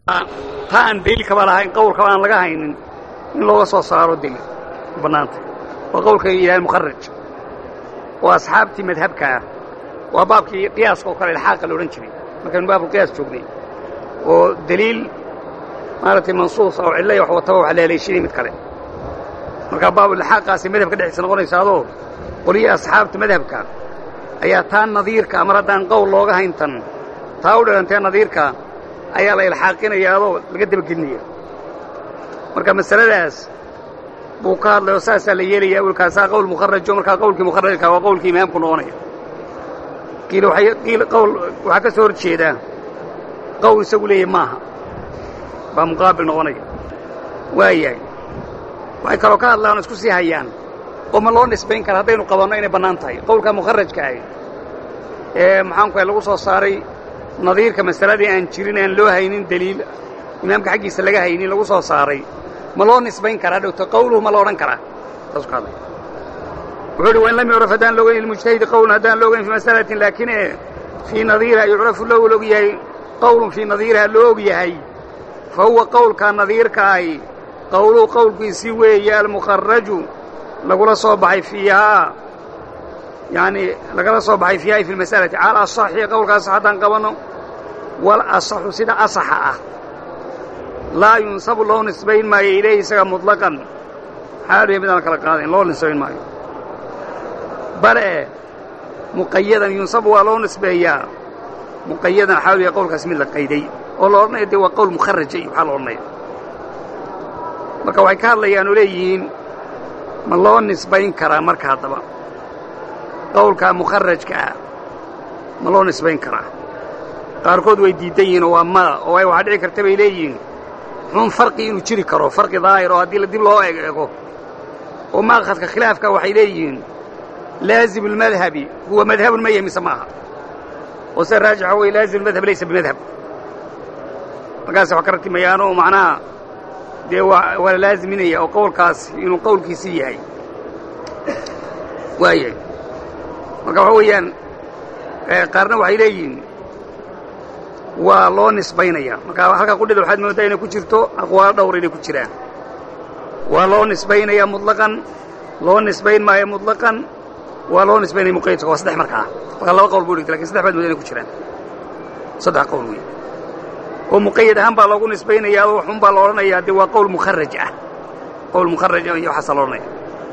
taa aan daliilkaba lahayn qowlkaba aan laga haynin in looga soo saaro daliil bannaanta waa qowlka yidhaha mukharaj oo asxaabtii madhabka ah waa baabkii qiyaaska oo kale ilxaaqa la odhan jiray markaynu baabulqiyaas joognay oo daliil maaragtay mansuus oo cilla iyo wax wataba wax la haleeshinay mid kale markaa baabulilxaaqaasay madhabka dhexdiisa noqonaysa adoo qoliyii asxaabta madhabka ayaa taa nadiirka mar haddaan qowl looga hayntan taa u dhigantee nadiirka ayaa la ilxaaqinaya adoo laga dabagelinaya marka masaladaas buu ka hadlay oo saasaa la yeelaya awelkaasaa qowl mukharajo markaa qowlkii mukharajka waa qowlkii imaamku noqonaya qiil qiil qowl waxaa ka soo hor jeedaa qowl isagu leeyahy maaha baa muqaabil noqonaya waayahay waxay kaloo ka hadlaan oo isku sii hayaan oo ma loo nisbayn kara haddaynu qabanno inay bannaan tahay qowlka mukharajka ahi ee maxaanku ahay lagu soo saaray nadiirka masaladii aan jirin aan loo haynin daliil imaamka xaggiisa laga haynin lagu soo saaray ma loo nisbayn karaa dhowto qawluhu ma la odhan karaa saasuu ka hadlay wuxuu uhi wain lam yucraf haddaan loogayn lilmujtahidi qowlun haddaan loogayn fii masalatin laakiin e fii nadiiriha yucrafu lahu la og yahay qowlun fii nadiiriha loo og yahay fa huwa qowlkaa nadiirka ahi qowluhu qowlkiisii weeye almukharaju lagula soo baxay fiihaa yacanii lagala soo baxay fiihaa fi lmasalati cala asaxi qowlkaas haddaan qabanno wal asaxu sida asaxa ah laa yunsabu loo nisbayn maayo ilayhi isaga muطlaqan xaaluya midaan kala qaadayn loo nisbayn maayo bale muqayadan yunsabu waa loo nisbeeyaa muqayadan xaaluya qowlkaas mid la qayday oo la odhanaya dee waa qowl mukharajay waxaa la odhanaya marka waxay ka hadlayaan oo leeyihiin ma loo nisbayn karaa marka haddaba qowlkaa mukharajka ah ma loo nisbayn karaa qaarkood way diidan yihiin oo waa mada oo ay waxaa dhici karta bay leeyihiin xun farqi inuu jiri karo farqi daahir oo haddii dib loo ego oo maaqhadka khilaafka waxay leeyihiin laazimu اlmadhabi huwa madhabun ma yahy mise maaha oo sida raajixa wey laazimu madhab laysa bimadhab markaas wax ka ratimayaan oo macnaha dee waa waa la laaziminaya oo qowlkaas inuu qowlkiisii yahay waayahay marka waxa weeyaan qaarna waxay leeyihiin waa loo nisbaynaya marka halkaa qudhida waxaad moodaa inay ku jirto aqwaalo dhowr inay ku jiraan waa loo nisbaynaya muطlaqan loo nisbayn maayo muطlaqan waa loo nisbaynaya muqaydka waa saddex markaa markaa laba qowl buu dhigta lakin saddex baad moodaa inay ku jiraan saddex qowl wey oo muqayad ahaan baa loogu nisbaynayaa oo xun baa la odhanayaa dee waa qowl mukharaj ah qowl mukharaj ah iyo waxaasaa la odhanaya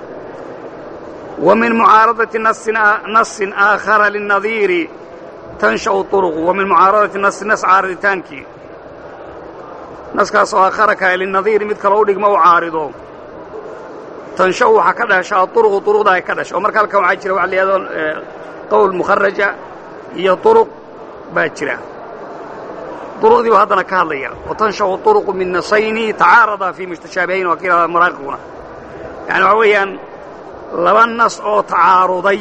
wa min mucaaradati nasin aakhara linadiiri tansha'u turuqu wa min mucaaradati nasi nas caariditaankii naskaas oo aakhara kale linadiiri mid kaloo u dhigma u caarido tansha'u waxaa ka dhasha aطuruqu turuqda ay ka dhasha oo marka halkan waxaa jira waxa la yidhahdo qowl mukharaja iyo turuq baa jira duruqdii buu haddana ka hadlaya watansha'u turuqu min nasayni tacaarada fii mustashaabihayn waa ka yidhahda maraaqiquna yani waxaa weeyaan laba nas oo tacaaruday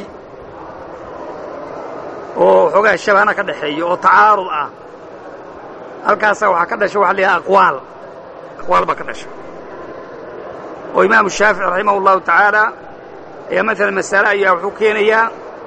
oo xoogaa shabahna ka dhaxeeya oo tacaarud ah halkaasaa waxaa ka dhasha waxa la yidhaha aqwaal aqwaal baa ka dhasha oo imaamu shaafici raximah اllahu tacaala ayaa maalan masale ayaa wuxuu keenayaa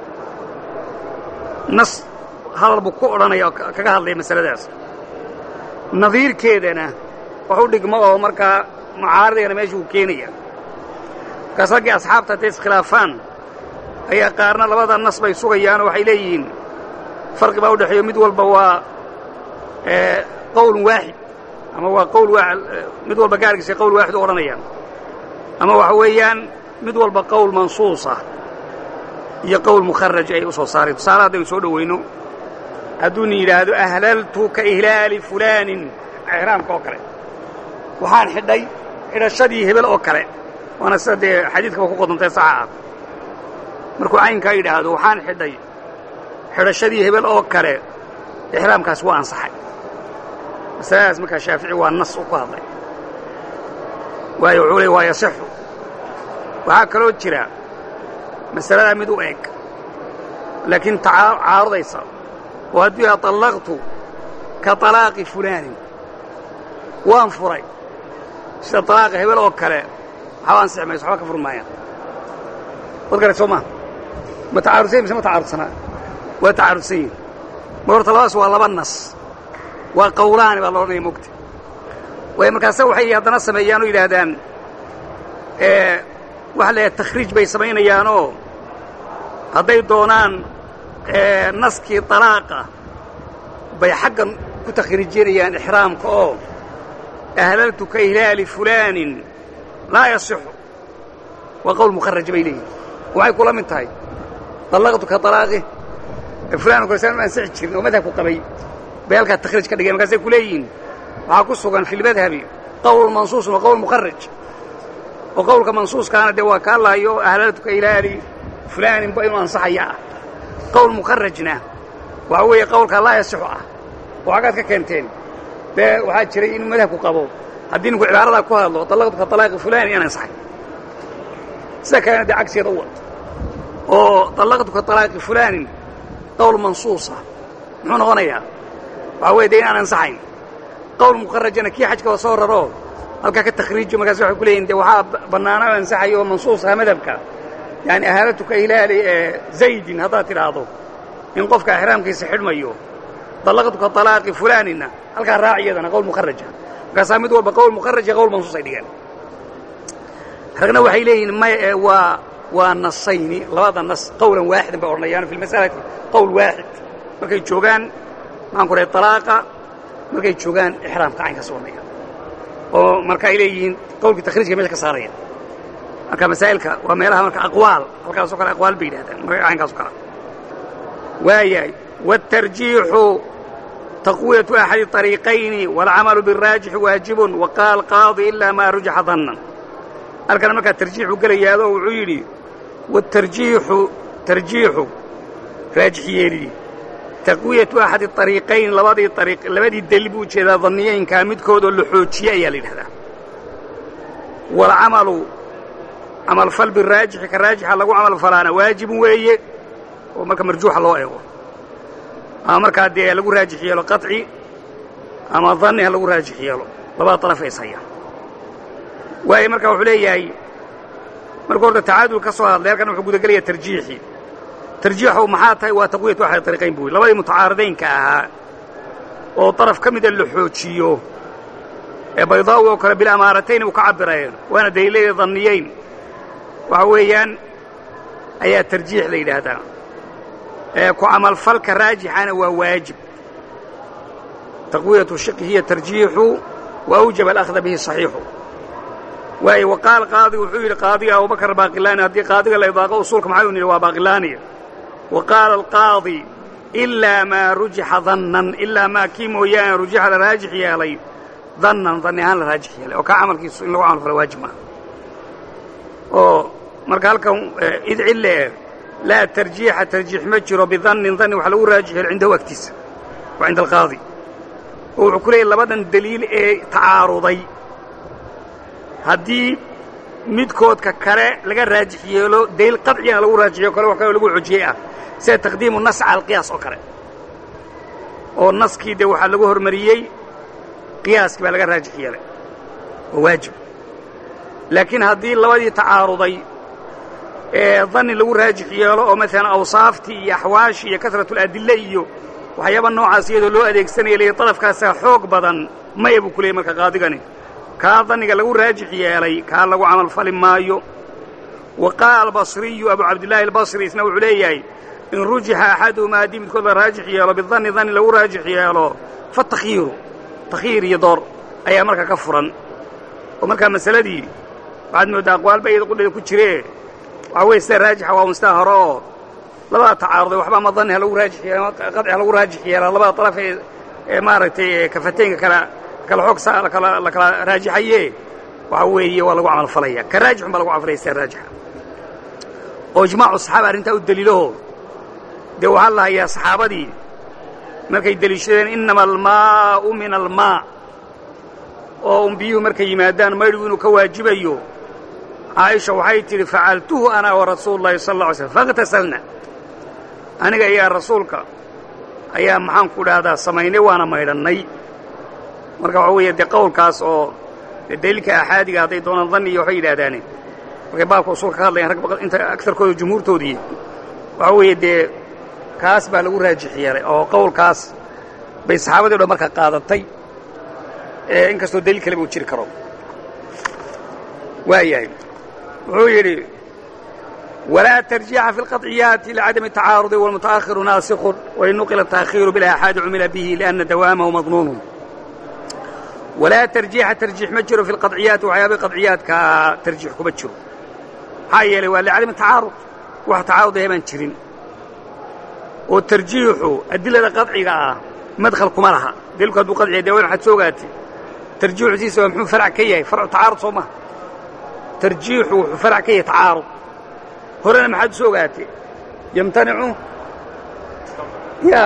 nas hadal buu ku odhanaya oo kaga hadlaya masaladaas nadiirkeedana wax u dhigmo oo markaa mucaaradayana meesha uu keenaya markaas raggii asxaabta hadday iskhilaafaan ayaa qaarna labada nas bay sugayaan oo waxay leeyihiin farqi baa u dhexeeyo mid walba waa qowlun waaxid ama waa qowl mid walba gaarkiisa qowl waaxid u odhanayaan ama waxa weeyaan mid walba qowl mansuusa iyo qowl mukharaj ay u soo saareen tusaale haddaynu soo dhowayno hadduuna yidhaahdo ahlaltu ka ihlaali fulaanin ixraamka oo kale waxaan xidhay xidhashadii hebel oo kale waana sida dee xadiidkaba ku qodantay saxa ah markuu caynkaa yidhaahdo waxaan xidhay xidhashadii hebel oo kale ixraamkaas waa ansaxay masaladaas markaa shaafici waa nas u ku hadlay waayo wuxuu leey waa yasixu waxaa kaloo jira masaladaa mid u eg laakiin caarudaysa oo hadduu yaha طallaqtu ka طalaaqi fulaanin waan furay sida طalaaqa hebel oo kale waxba ansixi mayso waxba ka furi maayaan wad garay soo maa ma tacaarudsan mise ma tacaarudsanaa waa tacaarudsan yihin ma horta labadaas waa laba nas waa qawlaani baa la odhanaya mogta way markaase waxay haddana sameeyaan oo yidhaahdaan waxa la takhriij bay samaynayaanoo hadday doonaan naskii طalaaqa bay xaggan ku takhriijinayaan ixraamka oo ahlaltu ka ihlaali fulaanin laa yasixu waa qowl mukharaj bay leeyihin waxay kula mid tahay dallaqtu ka alaaqi fulaan korsaan ma ansixi jirin oo madhabku qabay bay halkaa takhriij ka dhigeen markaasay ku leeyihiin waxaa ku sugan fi lmadhabi qowl mansuusun wa qowl mukharaj oo qowlka mansuuskaana dee waa kaa laayo ahlaltu ka ilaali fulaaninba inuu ansaxaya ah qowl mukharajna waxa weeye qowlkaa laa yasixu ah oo xaggaad ka keenteen dee waxaa jiray inuu madhabku qabo haddii ninku cibaaradaa ku hadlo dallaqtu ka alaaqi fulani in ansaxay sida kalena dee cagsigeeda u wad oo dallaqtu ka alaaqi fulaanin qowl mansuusa muxuu noqonayaa waxaa weye dee in aan ansaxayn qowl mukharajana kii xajka soo raro halkaa ka takhriijo markaas waxay ku leeyihin de waxaa bannaana o ansaxayo oo mansuusaha madhabka yaani ahaalatu ka ilaali ee zaydin haddaad tidhaahdo in qofka exraamkiisa xidhmayo dallaqtu ka alaaqi fulaanina halkaa raaciyadana qowl mukharaja markaasaa mid walba qowl mukharaj iyo qowl mansuus ay dhigeen ragna waxay leeyihiin may waa waa nasayni labada nas qowlan waaxidan bay odhanayaan fi lmasalati qowl waaxid markay joogaan maxaan ku rahay alaaqa markay joogaan ixraamka caynkaas odhanaya oo marka ay leeyihiin qowlkii takhriijka mesha ka saaraya marka masaa'ilka waa meelaha marka aqwaal halkaasoo kale aqwaal bay yidhahdaan marka caynkaaso kale waayahay wاtarjiixu taqwiyatu axadi طariiqayni wاlcamalu biالraajixi waajibun waqaala alqaadi ilaa maa rujixa dannan halkana markaa tarjiixu gelayaado wuxuu yidhi wاtarjiixu tarjiixu raajix yeelidii taqwiyatu axadi ariiqayn labadii ariiq labadii deli buu ujeedaa danniyeynkaa midkoodoo la xoojiye ayaa la yidhahdaa waalcamalu camalfal biraajixi ka raajixa lagu camal falaana waajibun weeye oo marka marjuuxa loo eego ama markaa dee lagu raajix yeelo qaطci ama danni ha lagu raajix yeelo labada طaraf is hayaan waayo marka wuxuu leeyahay markuu horta tacaadul ka soo hadlay halkan wuxuu gudagelaya tarjiixii tarjiixu maxaa tahay waa taqwiyatu axad ariiqayn buu labadii mutacaaridaynka ahaa oo daraf ka mida la xoojiyo ee baydaawi oo kale bilamaaratayn u ka cabireen waana daliilada danniyeyn waxa weeyaan ayaa tarjiix la yidhaahdaa ee ku camalfalka raajixana waa waajib taqwiyatu shiqi hiya tarjiixu wa awjaba alahda bihi صaxiixu waayo waqaal qaadi wuxuu yidhi qaadiga abubakar baaqilaani haddii qaadiga la idaaqo usuulka maxay un yidhi waa baaqilaaniya wa qaala alqaadi ilaa maa rujixa dannan ilaa maa kii mooyaane rujixa la raajix yeelay dannan danni ahaan la raajix yeelay oo kaa camalkiisu in lagu camal falo waajib maaha oo marka halkan id cille laa tarjiixa tarjiix ma jiro bidannin danni wax lagu raajix yeelo cindahu agtiisa waa cinda alqaadi oo wuxuu ku leeyay labadan deliil ee tacaaruday haddii midkoodka kale laga raajix yeelo daliil qaطcigana lagu raajixiyo kale wax kaloo lagu xojiyey ah sida taqdiimu nas cala alqiyaas oo kale oo naskii dee waxaa lagu hormariyey qiyaaskii baa laga raajix yeelay oo waajib laakiin haddii labadii tacaaruday ee danni lagu raajix yeelo oo maalan awsaaftii iyo axwaashii iyo kasratuladille iyo waxyaaba noocaas iyadoo loo adeegsanaya leeyahy dalafkaasaa xoog badan maya buu ku leeyay marka qaadigani kaa danniga lagu raajix yeelay kaa lagu camal fali maayo wa qaala albasriyu abu cabdillaahi albasri isna wuxuu leeyahay in rujixa axaduhumaa haddii midkood la raajix yeelo bidanni danni lagu raajix yeelo fa takhyiiru takhyiir iyo door ayaa marka ka furan oo markaa masaladii waxaad mooddaa aqwaalba iyada qudheeda ku jiree waxaa weye sida raajixa waa unstaa hore oo labada tacaaruday waxba ama danni ha lagu raajix yeelo ama qaطci ha lagu raajix yeelaa labada daraf ee ee maaragtay kafateynka kala kala xoog sa la kala raajixaye waxa weeye waa lagu camal falaya ka raajixun baa lagu camal falaya sida raajixa oo ijmaacu saxaaba arrintaa u deliilaho dee waxaa la hayaa saxaabadii markay deliishadeen innama almaa'u min almaa oo un biyuhu markay yimaadaan maydhigu inuu ka waajibayo caaisha waxay tidhi facaltuhu ana wa rasuulu llahi sal alla alay slm faاktasalna aniga ayaa rasuulka ayaa maxaan ku dhahdaa samaynay waana maydhannay marka waxaa weeye dee qowlkaas oo dee daliilka aaxaadiga hadday doonaan danni iyo waxay yidhahdaane markay baabka usuulka ka hadlayaan rag inta agarkooda jumhuurtoodii waxaa weeye dee kaas baa lagu raajix yeelay oo qowlkaas bay saxaabadii o dhan marka qaadatay in kastoo daliil kaleba uu jiri karo waayahay wuxuu yidhi walaa tarjiixa fi اlqaطciyaati licadami الtacaarudi wاlmutaأhiru naasikun wain nuqila التaakhiiru biاlaaxaadi cumila bihi liأnna dawaamahu madnuunu walaa tarjiixa tarjiix ma jiro fi اlqaطciyaati waxyaabay qaطciyaadkaa tarjiix kuma jiro maxaa yeelay waa licadami tacaarud wax tacaarud ahe baan jirin oo tarjiixu adilada qaطciga ah madkhal kuma laha daliilku hadduu qaطciya de waxaad soo ogaatay tarjiixu siisa waa muxuu farc ka yahay farcu tacaarud soo maha tarjiixu wuxuu farc ka yahay tacaarud horena maxaad usoo ogaatay yamtanicu ya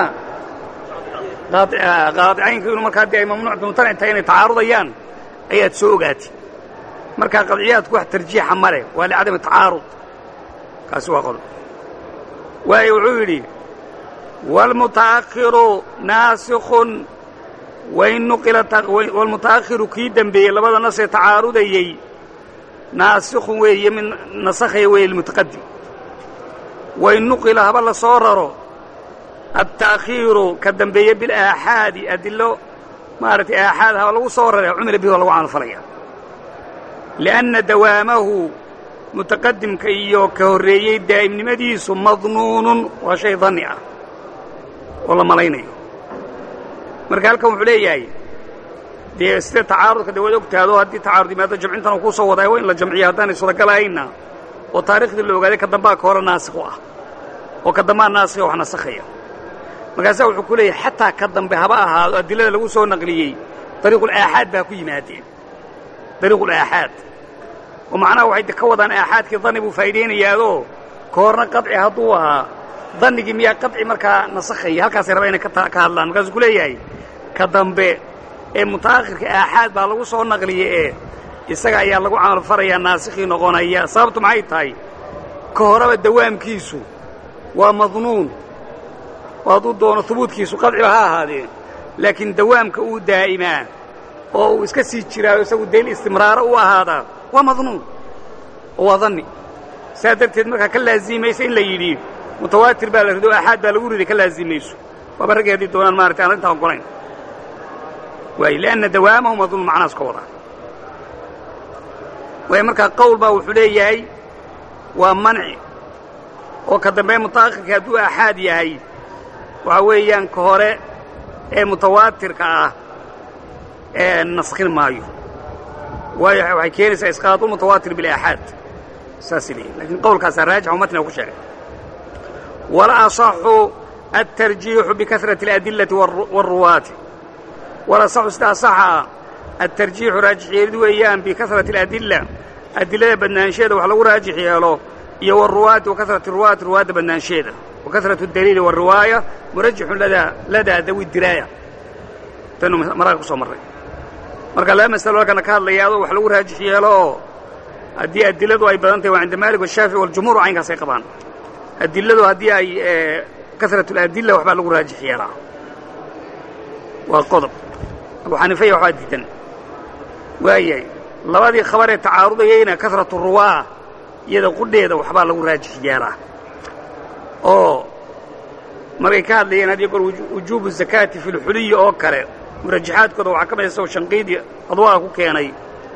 qaadicaynka inuu markaa dee ay mamnuuc mumtanic tahay inay tacaarudayaan ayaad soo ogaatay markaa qadciyaadku wax tarjiixa ma leh waa licadami tacaarud kaasi waa qodob waayo wuxuu yidhi wاlmutaأkhiru naasikun wain nuqila wاlmutaأkhiru kii dembeeyey labada nasee tacaarudayey naasikun weeye mid nasakhaya weeye lmutaqadim wain nuqila haba la soo raro التأkhiiru ka dambeeye biاlaaxaadi adilo maaragtay aaxaad haba lagu soo rare cumila bihi waa lagu camalfalaya liأnna dawaamahu mutaqadimka iyo ka horreeyey daa'imnimadiisu madnuunun waa shay danni ah oo la malaynayo marka halkan wuxuu leeyahay dee sida tacaarudka de waad ogtaado haddii tacaarud yimaado jamcintan uu kuu soo wadaayo waa in la jamciyo haddaanay suuragalahayna oo taarikhdii la ogaaday ka dambaa ka hore naasikh u ah oo ka dambaa naasikha wax nasakhaya markaasaa wuxuu ku leeyahay xataa ka dambe haba ahaado adilada lagu soo naqliyey dariiqulaaxaad baa ku yimaadeen dariiqulaaxaad oo macnaha waxay ka wadaan aaxaadkii danni buu faa'iidaynayaadoo ka horna qaطci hadduu ahaa dannigii miyaa qaطci markaa nasakhaya halkaasay rabaa inay ka hadlaan markaasuu ku leeyahay ka dambe ee mutaakhirka aaxaad baa lagu soo naqliya ee isaga ayaa lagu camalfarayaa naasikhii noqonaya sababtu maxay tahay ka horeba dawaamkiisu waa madnuun oo hadduu doono hubuudkiisu qadciba ha ahaadee laakiin dawaamka uu daa'imaa oo uu iska sii jiraayo isagu daliil istimraaro u ahaadaa waa madnuun oo waa danni saa darteed markaa ka laazimaysa in la yidhi mutawaatir baa la rido aaxaad baa lagu riday ka laazimayso waaba raggii haddii doonaan maaragtay aan arrintaa ogolayn waayo lianna dawaamahu madnuun macnahaas ka wadaa waayo markaa qowl baa wuxuu leeyahay waa manci oo ka dambe mutaakhirka hadduu aaxaad yahay waxaa weeyaan ka hore ee mutawaatirka ah ee naskhin maayo waayo waxay keenaysaa isqaatu mutawaatir bilaaxaad saasay leeyihin lakiin qowlkaasaa raajix oo matniga ku sheegay wala asaxu altarjiixu bikasrati اladillati wاlruwaati wala asaxu sida asaxa altarjiixu raajix yeelid weeyaan bikasrati اladilla adillada badnaansheeda wax lagu raajix yeelo iyo wاruwaati wakasrati ruwaati ruwaadda badnaansheeda wakasratu اdaliili wاriwaaya murajixun ladaa dawi diraaya tanu maraga ku soo marray marka laba masalo halkana ka hadlaya adoo wax lagu raajix yeelo oo haddii adiladu ay badan tahay waa cinda maalik washaafici waljumhuur caynkaas ay qabaan adiladu haddii ay kasratu اladilla waxbaa lagu raajix yeelaa waa qodob abu xaniifaya waxbaa diidan waayahay labadii khabar ee tacaarudayayna kasratu ruwaa iyada qudheeda waxbaa lagu raajix yeelaa oo markay ka hadlayeen had iyo goor wujuubu zakaati fi lxuliyi oo kale murajaxaadkooda waxaa ka mid isagoo shanqiidii adwaa ku keenay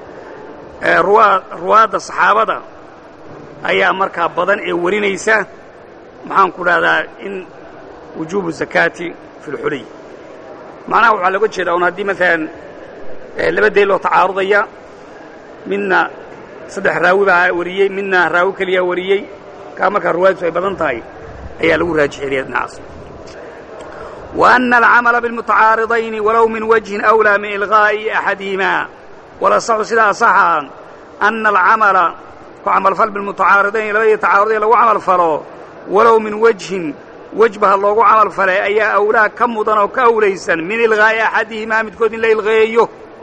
ruwaadda saxaabada ayaa markaa badan ee warinaysa maxaan ku dhahdaa in wujuubu zakaati fi lxuliy macnaha waxaa looga jeedaa un haddii maalan laba daliil oo tacaarudaya midna saddex raawi baa wariyey midna raawi keliyaa wariyey kaa markaa ruwaadisu ay badan tahay ayaa lagu raajix yeliya dhinacaas وأن الcمل بالمتcاaرضayن وlow min وجهi أولى min إلغاaءi أحadiهima وlaصxu sidaa صxa أنa الcamلa ku camalfal بالمتacاaرضayni labadii tacaaruday lagu camal falo walow min وجهin wejba ha loogu camal falay ayaa أwlaa ka mudan oo ka awlaysan min إلغاaءi أxadiهimaa midkood in la ilغeeyo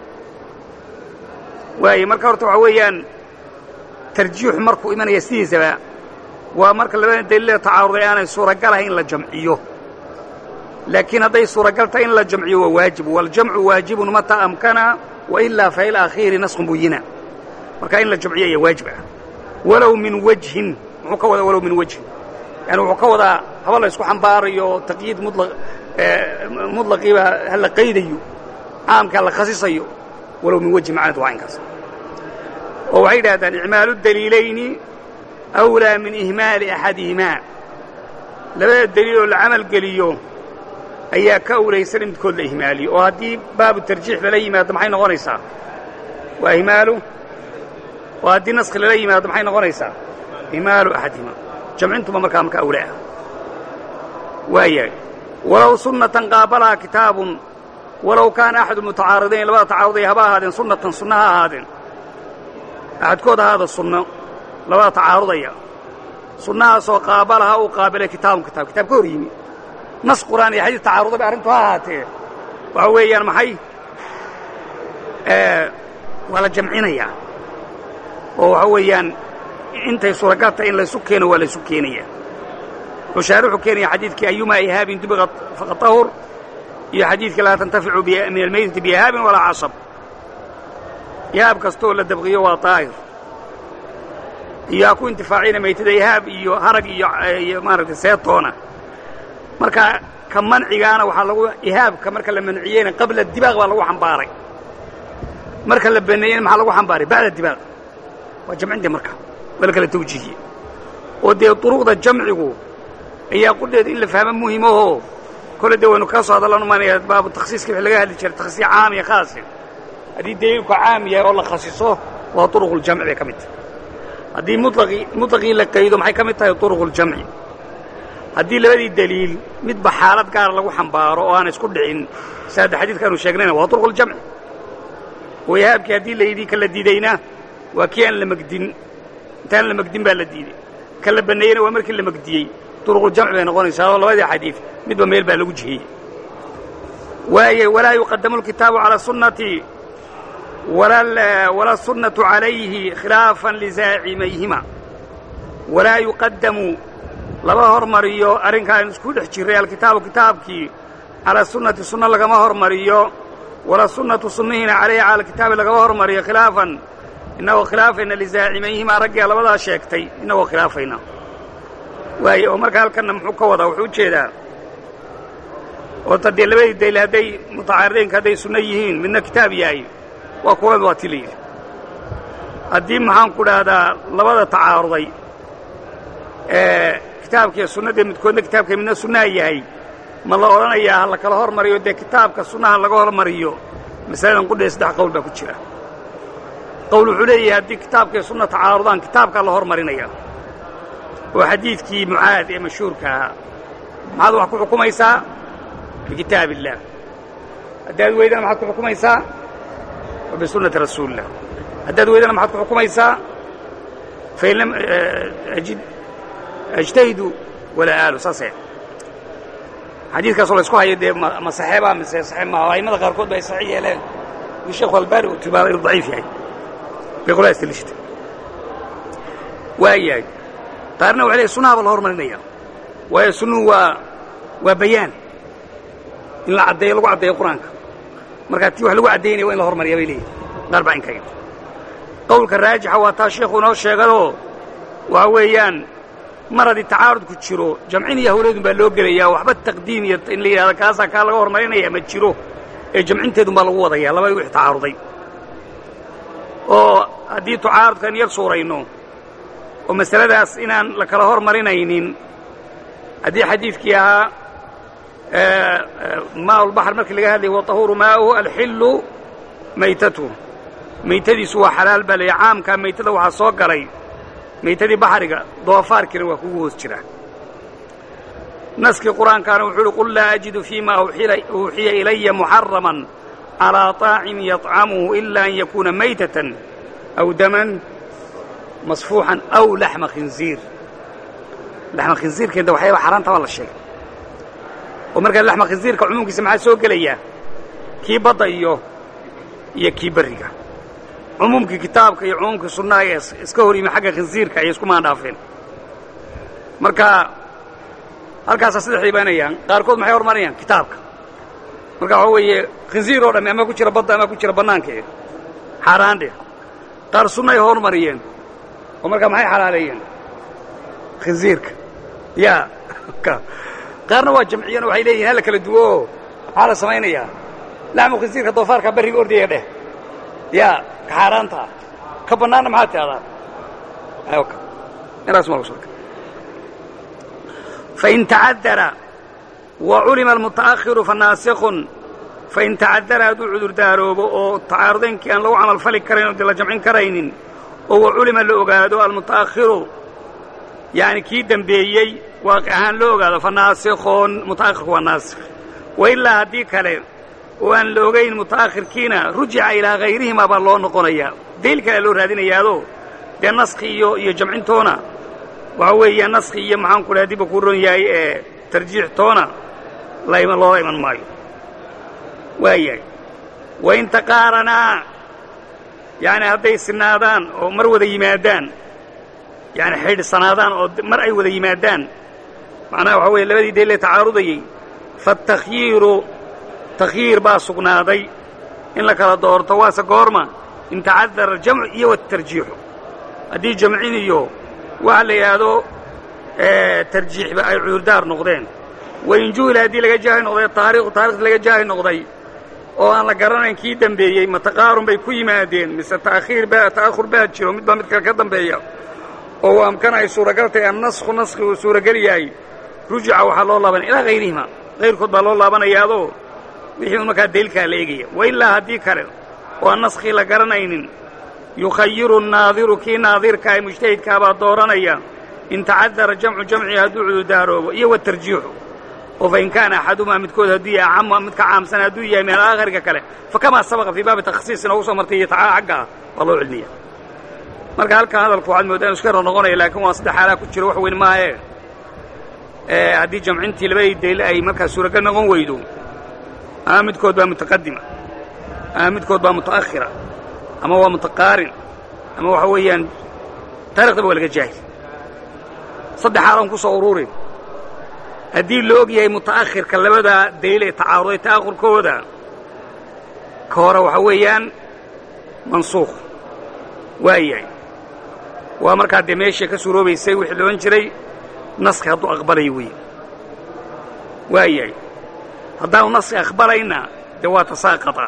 waay marka horta waxaa weeyaan tarjiixu markuu imanaya sidiisaba waa marka labada daliilada tacaaruday aanay suuragalahay in la jamciyo laakiin hadday suuragal tahay in la jamciyo waa waajib waاljamcu waajibun mataa amkana wailaa fa ilakhiiri naskun buyina marka in la jamciyo ayaa waajib ah walow min wajhin muxuu ka wadaa walow min wajhin yani wuxuu ka wadaa haba la isku xambaarayo taqyiid mudlaqiiba ha la qaydayo caamka la khasisayo walow min wejhi macnad waa inkaas oo waxay yidhahdaan icmaalu daliilayni awlaa min ihmaali axadihimaa labada daliil oo la camal geliyo ayaa ka awlaysan in midkood la ihmaaliyo oo haddii baabu tarjiix lala yimaado maxay noqonaysaa waa ihmaalu oo haddii naskhi lala yimaado maxay noqonaysaa ihmaalu axadihimaa jamcintuba markaa marka awlaa ah waayahay walow sunnatan qaabalaha kitaabun walow kaana axadu mutacaaridayn labada tacaaruday haba ahaadeen sunnatan sunna ha ahaadeen axadkood ahaada sunno labada tacaarudaya sunnahaasoo qaabalaha uu qaabilay kitaabun kitaab kitaab ka hor yimi nas qur'aan iyo xadiis tacaaruda bay arrintu ha ahaatee waxa weeyaan maxay waa la jamcinayaa oo waxa weeyaan intay suuragal tahay in laysu keeno waa laysu keenaya wuxuu shaarixu keenaya xadiidkii ayumaa ihaabin dubiqat faqad tahur iyo xadiidkii laa tantaficu min almeydati biihaabin walaa casab ihaab kastooo la dabqiyo waa daahir iyo ha ku intifaacina maytada ihaab iyo harag iyo maaragtay seetoona marka ka mancigaana waxaa lagu ihaabka marka la manciyeyna qabla dibaaq baa lagu xambaaray marka la baneeyeyna maxaa lagu xambaaray bacda dibaaq waa jamcintii marka waa la kala tawjiihiyey oo dee duruqda jamcigu ayaa qudheeda in la fahmo muhimahoo kole dee waynu kaa soo hadallan umanaya baabu takhsiiska wixii laga hadli jiray takhsiis caam iyo khaasin haddii daliilku caam yahay oo la khasiso waa turuquljamci bay ka mid tahay haddii mulaqii mutlaqii la qaydo maxay ka mid tahay turuquljamci haddii labadii daliil midba xaalad gaara lagu xambaaro oo aan isku dhicin si hadda xadiidkaanu sheegnayna waa turuquljamci oo ihaabkii haddii la yidhi ka la diidayna waa kii aan la megdin intaan la megdin baa la diiday ka la banneeyeyna waa markii la megdiyey turuquljamci bay noqonaysaa oo labadii xadiid midba meel baa lagu jihiyey waaye walaa yuqadamu lkitaabu calaa sunnati wala sunnatu calayhi khilaafan lizaacimayhima walaa yuqadamu lama hormariyo arrinkaan isku dhex jirray alkitaabu kitaabkii calaa sunnati sunno lagama hormariyo wala sunnatu sunnihiina calayhi cala alkitaabi lagama hormariyo khilaafan innagoo khilaafayna lizaacimayhima raggia labadaa sheegtay innagoo khilaafayna waaye oo marka halkanna muxuu ka wadaa wuxuu ujeedaa oota dee labadii dayl hadday mutacaaridaynka hadday sunno yihiin midna kitaab yahay waa kuwad waa ti la yidhi haddii maxaan ku dhahdaa labada tacaaruday ee kitaabkiiyo sunnadee midkoodna kitaabka midna sunnaha yahay ma la odhanayaa ha la kala hormariyo dee kitaabka sunnaha laga hormariyo masaladan qudhee saddex qowl baa ku jira qowl wuxuu leeyahay haddii kitaabkiiyo sunna tacaarudaan kitaabkaa la hormarinaya oo xadiidkii mucaad ee mashhuurka ahaa maxaad wax ku xukumaysaa bikitaab illaah haddaad weydana maxaad ku xukumaysaa bisunnati rasuulillah haddaad weydana maxaad ku xukumaysaa fain lam ajid ajtahidu walaa aalu saase xadiidkaasoo la isku hayo dee ma saxeeba mise saxeeb maaha a'immada qaarkood ba ay saxiix yeeleen in sheekhu albaani uu tilmaamay inuu daciif yahay bay qolaa istilishta waa yahay qaarna waxay leeyahy sunnaha baa la hormarinaya waayo sunnuhu waa waa bayaan in la caddeeyo lagu caddeeyo qur-aanka markaa tii wax lagu caddaynaya waa in la hormariya bay leeyihin qaar baa inkaga qowlka raajixa waa taa sheekhu inoo sheegadoo waxa weeyaan mar haddii tacaarudku jiro jamcin iyo hawleedun baa loo gelayaa waxba taqdiim iyo in la yidhahdo kaasaa kaa laga hormarinaya ma jiro ee jamcinteedun baa lagu wadaya labadii wixii tacaaruday oo haddii tacaarudkaan yar suurayno oo masaladaas inaan la kala hormarinaynin haddii xadiidkii ahaa maa lbaxr markii laga hadlaya watahuuru maa'uhu alxillu maytatu maytadiisu waa xalaal baa laya caamkaa maytada waxaa soo galay maytadii baxriga doofaarkiina waa kugu hoos jira naskii qur-aankaana wuxuu uhi qul laa ajidu fii ma uuxiya ilaya muxaraman calىa طaacimin yaطcamuhu ila an yakuuna maytatan aw daman masfuuxan aw laxma khinziir laxma khinziirkeeda waxyaaba xaaraanta baa la sheegay oo markaa laxma khinziirka cumuumkiisa maxaa soo gelaya kii badda iyo iyo kii berriga cumuumkii kitaabka iyo cumuumkii sunnaha ee iska hor yimi xagga khinziirka ayay isku maandhaafeen marka halkaasaa saddexday baanayaan qaarkood maxay hormarayaan kitaabka marka waxaa weeye khinziir oo dhammi ama ku jira badda ama ku jira bannaankae xaaraandhe qaar sunnaay hormariyeen oo markaa maxay xalaaleeyeen khinziirka yaa qaarna waa jamciyeen oo waxay leeyihin hala kala duwo oo maxaa la samaynayaa laxmu khinziirka doofaarka barriga ordaya dheh yaa ka xaaraantaa ka bannaanna maxaad tidhahdaa inaas ma lagu fain tacadara wa culima almuta'akhiru fanaasikun fain tacadara hadduu cudurdaaloobo oo tacaarudaynkii aan lagu camalfali karayn oo de la jamcin karaynin oo wa culima la ogaado almuta'akhiru yani kii dembeeyey waaqi ahaan loo ogaado fanaasikun muta'akhirku waa naasikh wa ilaa haddii kale oo aan la ogayn muta'akhirkiina rujica ilaa hayrihima baa loo noqonayaa dayl kalea loo raadinayaado dee naskhi iyo iyo jamcintoona waxa weeya naskhi iyo maxaan ku dhaha dibba kuu ron yahay ee tarjiix toona lama loola iman maayo waayahay wain taqaaranaa yani hadday sinaadaan oo mar wada yimaadaan yani xidhsanaadaan oo mar ay wada yimaadaan macnaha waxa weeye labadii dayl ee tacaarudayey faatakhyiiru takhyiir baa sugnaaday in la kala doorto waase goorma in tacadara aljamcu iyo watarjiixu haddii jamcin iyo waxa la yidhaahdo tarjiixba ay cudurdaar noqdeen wain juhila haddii laga jaahi noqday taariikhu taarikhdi laga jaahi noqday oo aan la garanayn kii dembeeyey ma taqaarun bay ku yimaadeen mise ta'khiir baa ta'ahur baa jiro mid baa mid kale ka dambeeya oo waa amkana ay suuragal tahay annasku naskhi uu suuragal yahay rujica waxaa loo laabanaya ilaa hayrihima hayrkood baa loo laabanayaadoo wixii un markaa daylkaa la eegaya wa ilaa haddii kale oo aan naskii la garanaynin yukhayiru nnaadiru kii naadirkaa ee mujtahidkaa baa dooranaya in tacadara jamcu jamcihi hadduu cudurdaaloobo iyo watarjiixu oo fain kaana axadumaa midkood hadduu yahay acama mid ka caamsan hadduu yahay min alaakhirka kale fakamaa sabaqa fii baabi takhsiis inoogu soo martay iyo tacaa xagga ah waa loo celiniya marka halkan hadalku waxaad mooddaa inu iska yar noqonaya laakiin waa saddex xaalaa ku jiro wax weyn maahe haddii jamcintii labadii dayl ay markaa suuragal noqon weydo ama midkood baa mutaqadima ama midkood baa muta'akhira ama waa mutaqaarin ama waxa weeyaan taariikhdaba waa laga jaahil saddex xaalan ku soo ururin haddii la og yahay muta'akhirka labada dayl ee tacaaruday ta'akhurkooda ka hore waxa weeyaan mansuukh waa yahay waa markaa dee meesha ka suuroobaysay wixii la odhan jiray naskhi hadduu aqbalayo weeye waa yahay haddaanu naskhi aqbalayna dee waa tasaaqata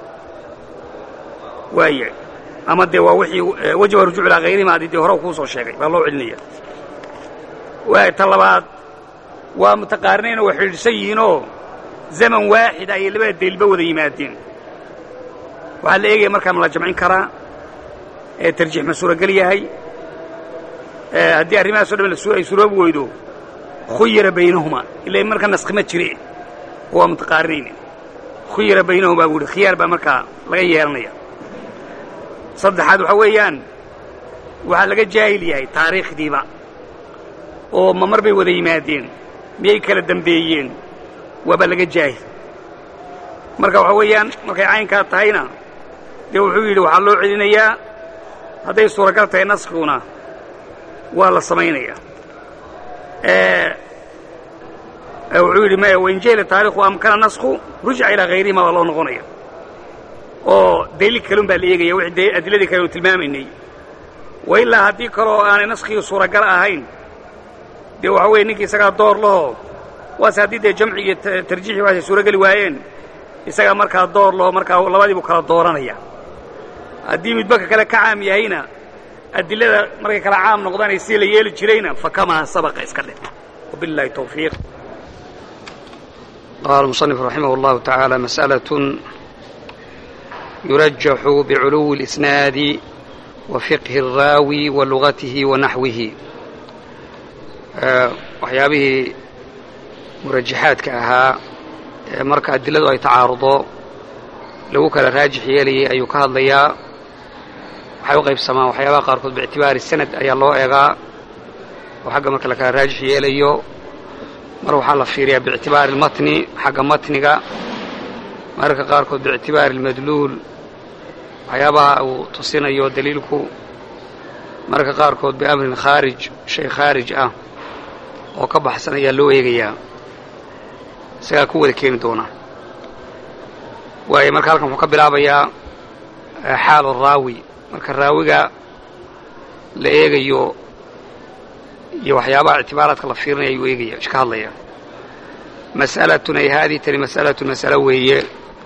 waa yahay ama dee waa wixii wajaba rujuuc ilaa hayrihima haddii dee hore kuu soo sheegay baa loo celinaya waay ta labaad waa mutaqaarinayn oo xidhiidhsan yihiinoo zaman waaxid ayay labada daylba wada yimaadeen waxaa la eegaya markaa ma la jamcin karaa ee tarjiix ma suuragel yahay haddii arrimahaasoo dhan ay suroobi weydo khuyira baynahuma ila marka naskhi ma jire waa mutaqaarinayn khuyira baynahumaa buu ihi khiyaar baa markaa laga yeelanaya saddexaad waxaa weeyaan waxaa laga jaahil yahay taariikhdiiba oo ma mar bay wada yimaadeen miyay kala dembeeyeen waaba laga jaahil marka waxaa weeyaan markay caynkaa tahayna dee wuxuu yidhi waxaa loo celinayaa hadday suuragal tahay naskiguna waa la samaynayaa wuxuu yidhi maya wain jahila taarikhu amkana nasku rujica ilaa hayrihima baa loo noqonaya oo daliil kalun baa la eegaya wixii adiladii kale uu tilmaamaynay wa ilaa haddii kaloo aanay naskigii suuragal ahayn dee waxa weeye ninkii isagaa door laho waase haddii dee jamcigii tarjiixii waasay suurageli waayeen isagaa markaa door laho markaa labadiibuu kala dooranaya haddii midbaka kale ka caam yahayna adilada markay kala caam noqdaanay si la yeeli jirayna fakamaa sabaqa iska dhe wabiاllahi tawfiiq قال المصنف رحمه الله تعالى مسألة يرجح بعلو الإسناد وفقه الراوي ولغته ونحوه waxyaabihii murajaxaadka ahaa ee marka adiladu ay tacaarudo lagu kala raajix yeelayay ayuu ka hadlayaa waxay u qaybsamaan waxyaabaha qaarkood biictibaari sanad ayaa loo eegaa oo xagga marka la kala raajix yeelayo mar waxaa la fiiriyaa biictibaari almatni xagga matniga mararka qaarkood biictibaari almadluul waxyaabaha uu tusinayo daliilku mararka qaarkood biamrin khaarij shay khaarij ah oo ka baxsan ayaa loo eegayaa isagaa ku wada keeni doona waayo marka halkan wuxuu ka bilaabayaa xaalu raawi marka raawiga la eegayo iyo waxyaabaha ictibaaraadka la fiirinaya ayuu eegaya ka hadlaya mas'alatun ay haadii tani mas'alatun mas'alo weeye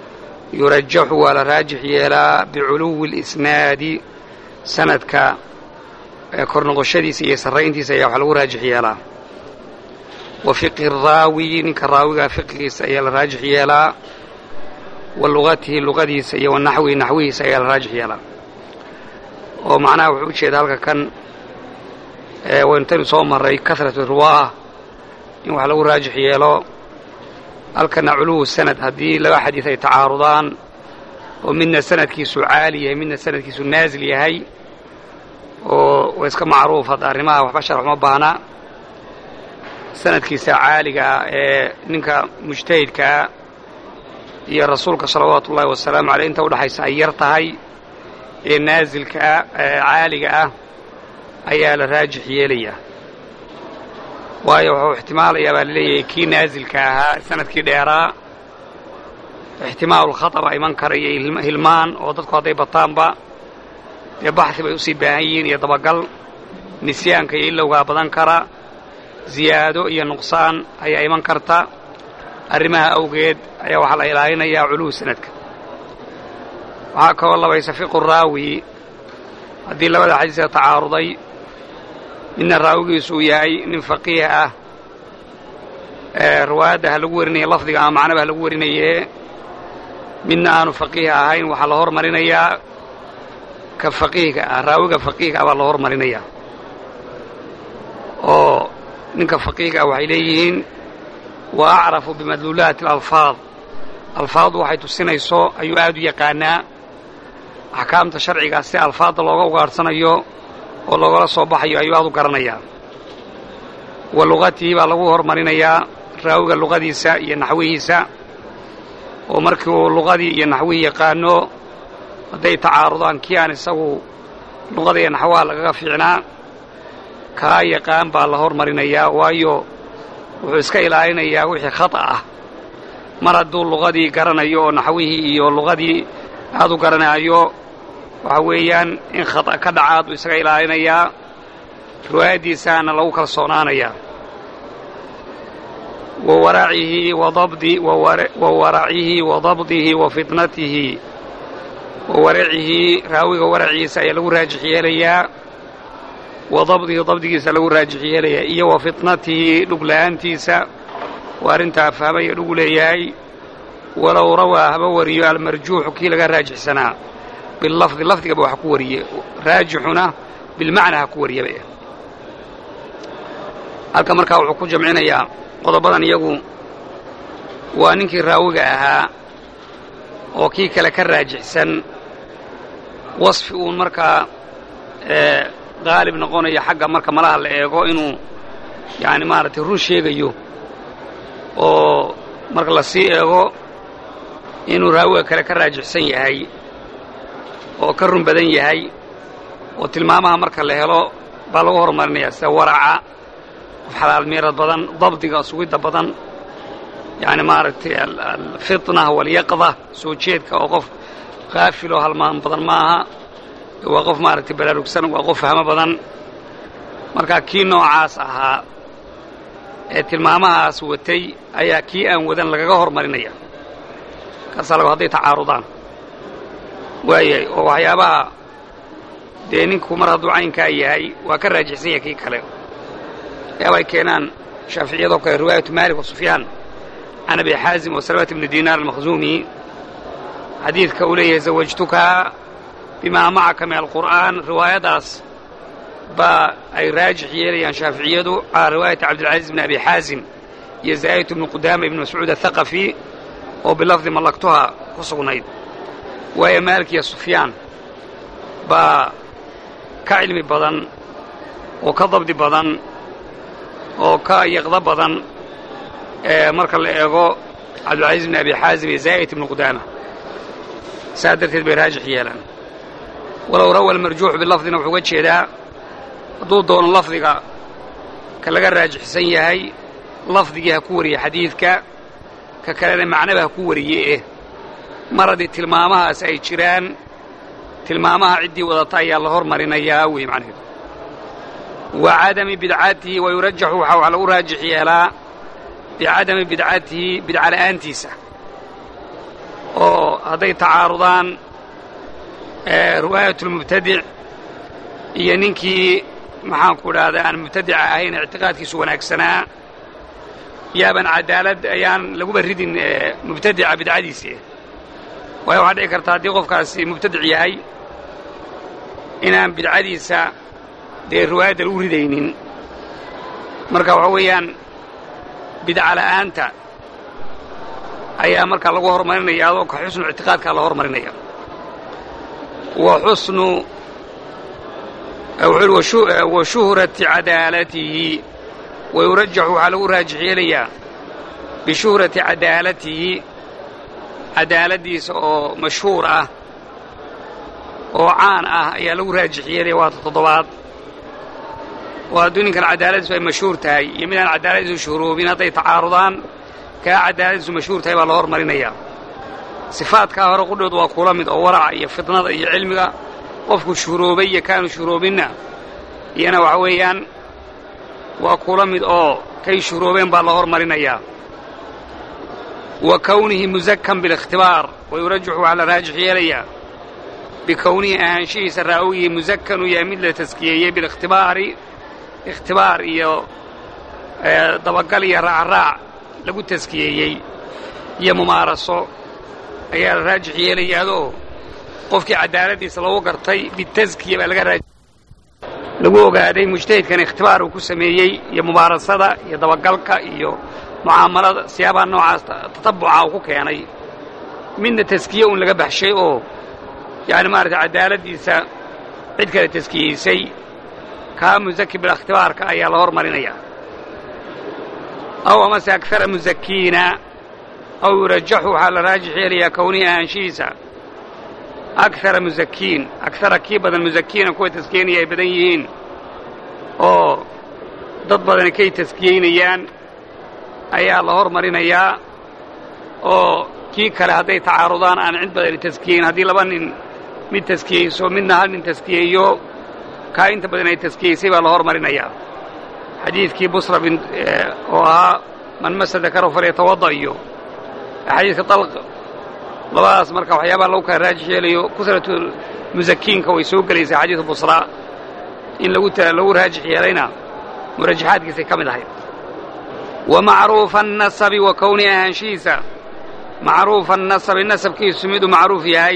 yurajaxu waa la raajix yeelaa biculuwi اlisnaadi sanadka kor noqoshadiisa iyo sarrayntiisa ayaa wax lagu raajix yeelaa wa fiqhi raawi ninka raawigaa fiqhigiisa ayaa la raajix yeelaa wa lugatihi luqadiisa iyo wa naxwihi naxwihiisa ayaa la raajix yeelaa oo macnaha wuxuu u jeeda halka kan wayntaynu soo marray kasratu riwaah in wax lagu raajix yeelo halkana culuwu sanad haddii laba xadiid ay tacaarudaan oo midna sanadkiisu caali yahay midna sanadkiisu naasil yahay oo waa iska macruuf hadda arrimaha waxba sharax uma baahna sanadkiisa caaligaa ee ninka mujtahidkaa iyo rasuulka salawaatu ullaahi wasalaamu aleyh inta udhaxaysa ay yar tahay ee naasilkaa caaliga ah ayaa la raajix yeelayaa waayo wuxuu ixtimaalayaa baa laleeyahay kii naasilka ahaa sanadkii dheeraa ixtimaalulkhata baa iman kara iyo hilmaan oo dadku hadday bataanba dee baxi bay usii baahan yihiin iyo dabagal nisyaanka iyo ilowgaa badan kara ziyaado iyo nuqsaan ayaa iman karta arrimaha awgeed ayaa waxaa la ilaalinayaa culuwu sanadka waxaa kaloo labaysa fiqu raawi haddii labada xadiiska tacaaruday midna raawigiisu uu yahay nin faqiih ah riwaayadda ha lagu warinaya lafdiga ama macnaba ha lagu warinaye midna aanu faqiih ahayn waxaa la hormarinayaa ka faqiihka ah raawiga faqiihka ah baa la hormarinayaa oo ninka faqiihka ah waxay leeyihiin wa acrafu bimadluulaati alalfaad alfaaddu waxay tusinayso ayuu aad u yaqaanaa axkaamta sharcigaa si alfaadda looga ugaadhsanayo oo loogala soo baxayo ayuu aad u garanayaa wa luqatihi baa lagu hormarinayaa raawiga luqadiisa iyo naxwihiisa oo markii uu luqadii iyo naxwihii yaqaano hadday tacaarudaan kii aan isagu luqada iyo naxwaha lagaga fiicnaa kaa yaqaan baa la hormarinayaa waayo wuxuu iska ilaalinayaa wixii khata ah mar hadduu luqadii garanayo oo naxwihii iyo luqadii aad u garanaayo waxa weeyaan in khata ka dhacaad buu isaga ilaalinayaa riwaayaddiisaana lagu kalsoonaanayaa wa waracihi wa dabdi wa waracihi wa dabdihi wa fitnatihi wa waracihi raawiga waraciisa ayaa lagu raajix yeelayaa wa dabdihi dabdigiisa lagu raajix yeelayaa iyo wa fitnatihi dhugla'aantiisa waa arrintaa fahmaya dhugu leeyahay walow rawaa haba wariyo almarjuuxu kii laga raajixsanaa bilafdi lafdigaba wax ku wariye raajixuna bilmacnaa ha ku wariyaba halka markaa wuxuu ku jamcinayaa qodobadan iyagu waa ninkii raawiga ahaa oo kii kale ka raajixsan wasfi uun markaa qaalib noqonayo xagga marka malaha la eego inuu yani maaragtay run sheegayo oo marka la sii eego inuu raawiga kale ka raajixsan yahay oo ka run badan yahay oo tilmaamaha marka la helo baa lagu horumarinayaa sida waraca qof xalaal miirad badan dabdiga sugidda badan yani maaragtay alfitna walyaqda soo jeedka oo qof kaafiloo halmaan badan maaha waa qof maaragtay baraarugsan waa qof fahmo badan marka kii noocaas ahaa ee tilmaamahaas watay ayaa kii aan wadan lagaga hormarinaya kaasalago hadday tacaarudaan waayahay oo waxyaabaha dee ninku mar hadduu caynkaa yahay waa ka raajixsan yahay kii kale waxyaaba ay keenaan shaaficiyadoo kale riwaayatu maalik wa sufyaan can abi xaazim wa salawat ibni dinaar almakhzuumi xadiidka uu leeyahay zawajtuka bimaa macaka min alqur'aan riwaayadaas baa ay raajix yeelayaan shaaficiyadu calaa riwaayati cabdilcaziiz bni abi xaazim iyo zaa'idatu ibni qudaama ibni mascuud athaqafi oo bilafdi mallaktuha ku sugnayd waayo maalik iyo sufyaan baa ka cilmi badan oo ka dabdi badan oo ka yaqdo badan marka la eego cabdilcaziiz bni abi xaazim iyo zaa'id ibni qudaama saa darteed bay raajix yeelaan walow rawa almarjuuxu bilafdina wuxuu uga jeedaa hadduu doono lafdiga ka laga raajixsan yahay lafdigii ha ku wariye xadiidka ka kalena macnaba ha ku wariye eh mar haddii tilmaamahaas ay jiraan tilmaamaha ciddii wadata ayaa la hormarinayaa wey macnaheedu wa cadami bidcatihi wa yurajaxu waxaa wax lagu raajix yeelaa bicadami bidcatihi bidca la'aantiisa oo hadday tacaarudaan riwaayatulmubtadic iyo ninkii maxaanku idhahdaa aan mubtadica ahayn ictiqaadkiisu wanaagsanaa yaaban cadaalad ayaan laguba ridin mubtadica bidcadiisi waayo waxaa dhici karta haddii qofkaasi mubtadic yahay inaan bidcadiisa dee riwaayadda lagu ridaynin marka waxa weeyaan bidca la'aanta ayaa markaa lagu horumarinaya adoo ka xusnu ictiqaadkaa la horumarinaya wa xusnu wuxuu uhi wa shuhrati cadaalatihi wa yurajaxu waxaa lagu raajix yeelayaa bishuhrati cadaalatihi cadaaladdiisa oo mashhuur ah oo caan ah ayaa lagu raajix yeelaya waata toddobaad oo hadduu ninkan cadaaladiisu ay mashhuur tahay iyo midaan cadaaladiisu shuhroobin hadday tacaarudaan kaa cadaaladiisu mashhuur tahay baa la hormarinayaa sifaadkaa hore qudhood waa kula mid oo waraca iyo fidnada iyo cilmiga qofku shuhroobay iyo kaanu shuhroobinna iyana waxa weeyaan waa kula mid oo kay shuhroobeen baa la hormarinayaa wa kownihi musakan bilikhtibaar wa yurajaxu waxaa la raajix yeelayaa bikownihi ahaanshihiisa raawigii musakan uu yahay mid la taskiyeeyey bilikhtibaari ikhtibaar iyo dabagal iyo raacraac lagu taskiyeeyey iyo mumaaraso ayaa la raajix yeelayaadoo qofkii cadaaladdiisa lagu gartay bitaskiya baa laga raaj lagu ogaaday mujtahidkan ikhtibaar uu ku sameeyey iyo mubaarasada iyo dabagalka iyo mucaamalada siyaabaha noocaas tatabuca uu ku keenay midna taskiye uun laga baxshay oo yacni maaragtay cadaaladdiisa cid kale taskiyeysay kaa musaki bilikhtibaarka ayaa la hormarinaya aw amase akara musakiina aw yurajaxu waxaa la raajix yeelayaa kownihi ahaanshihiisa akara musakiin akara kii badan musakiina kuwa taskiyeynaya ay badan yihiin oo dad badani kay taskiyeynayaan ayaa la hormarinayaa oo kii kale hadday tacaarudaan aan cid badani taskiyeyn haddii laba nin mid taskiyeyso midna hal nin taskiyeeyo kaa inta badan ay taskiyeysay baa la hormarinayaa xadiidkii busra bin oo ahaa man masa dakarahu falyatawada iyo xadiidka dalq labadaas marka waxyaabaha lagu kala raajix yeelayo kusratu musakiinka way soo gelaysaa xadiidu busra in lagu lagu raajix yeelayna murajaxaadkiisay ka mid ahayd wa macruufa annasabi wa kowni ahaanshihiisa macruufa annasabi nasabkiisu miduu macruuf yahay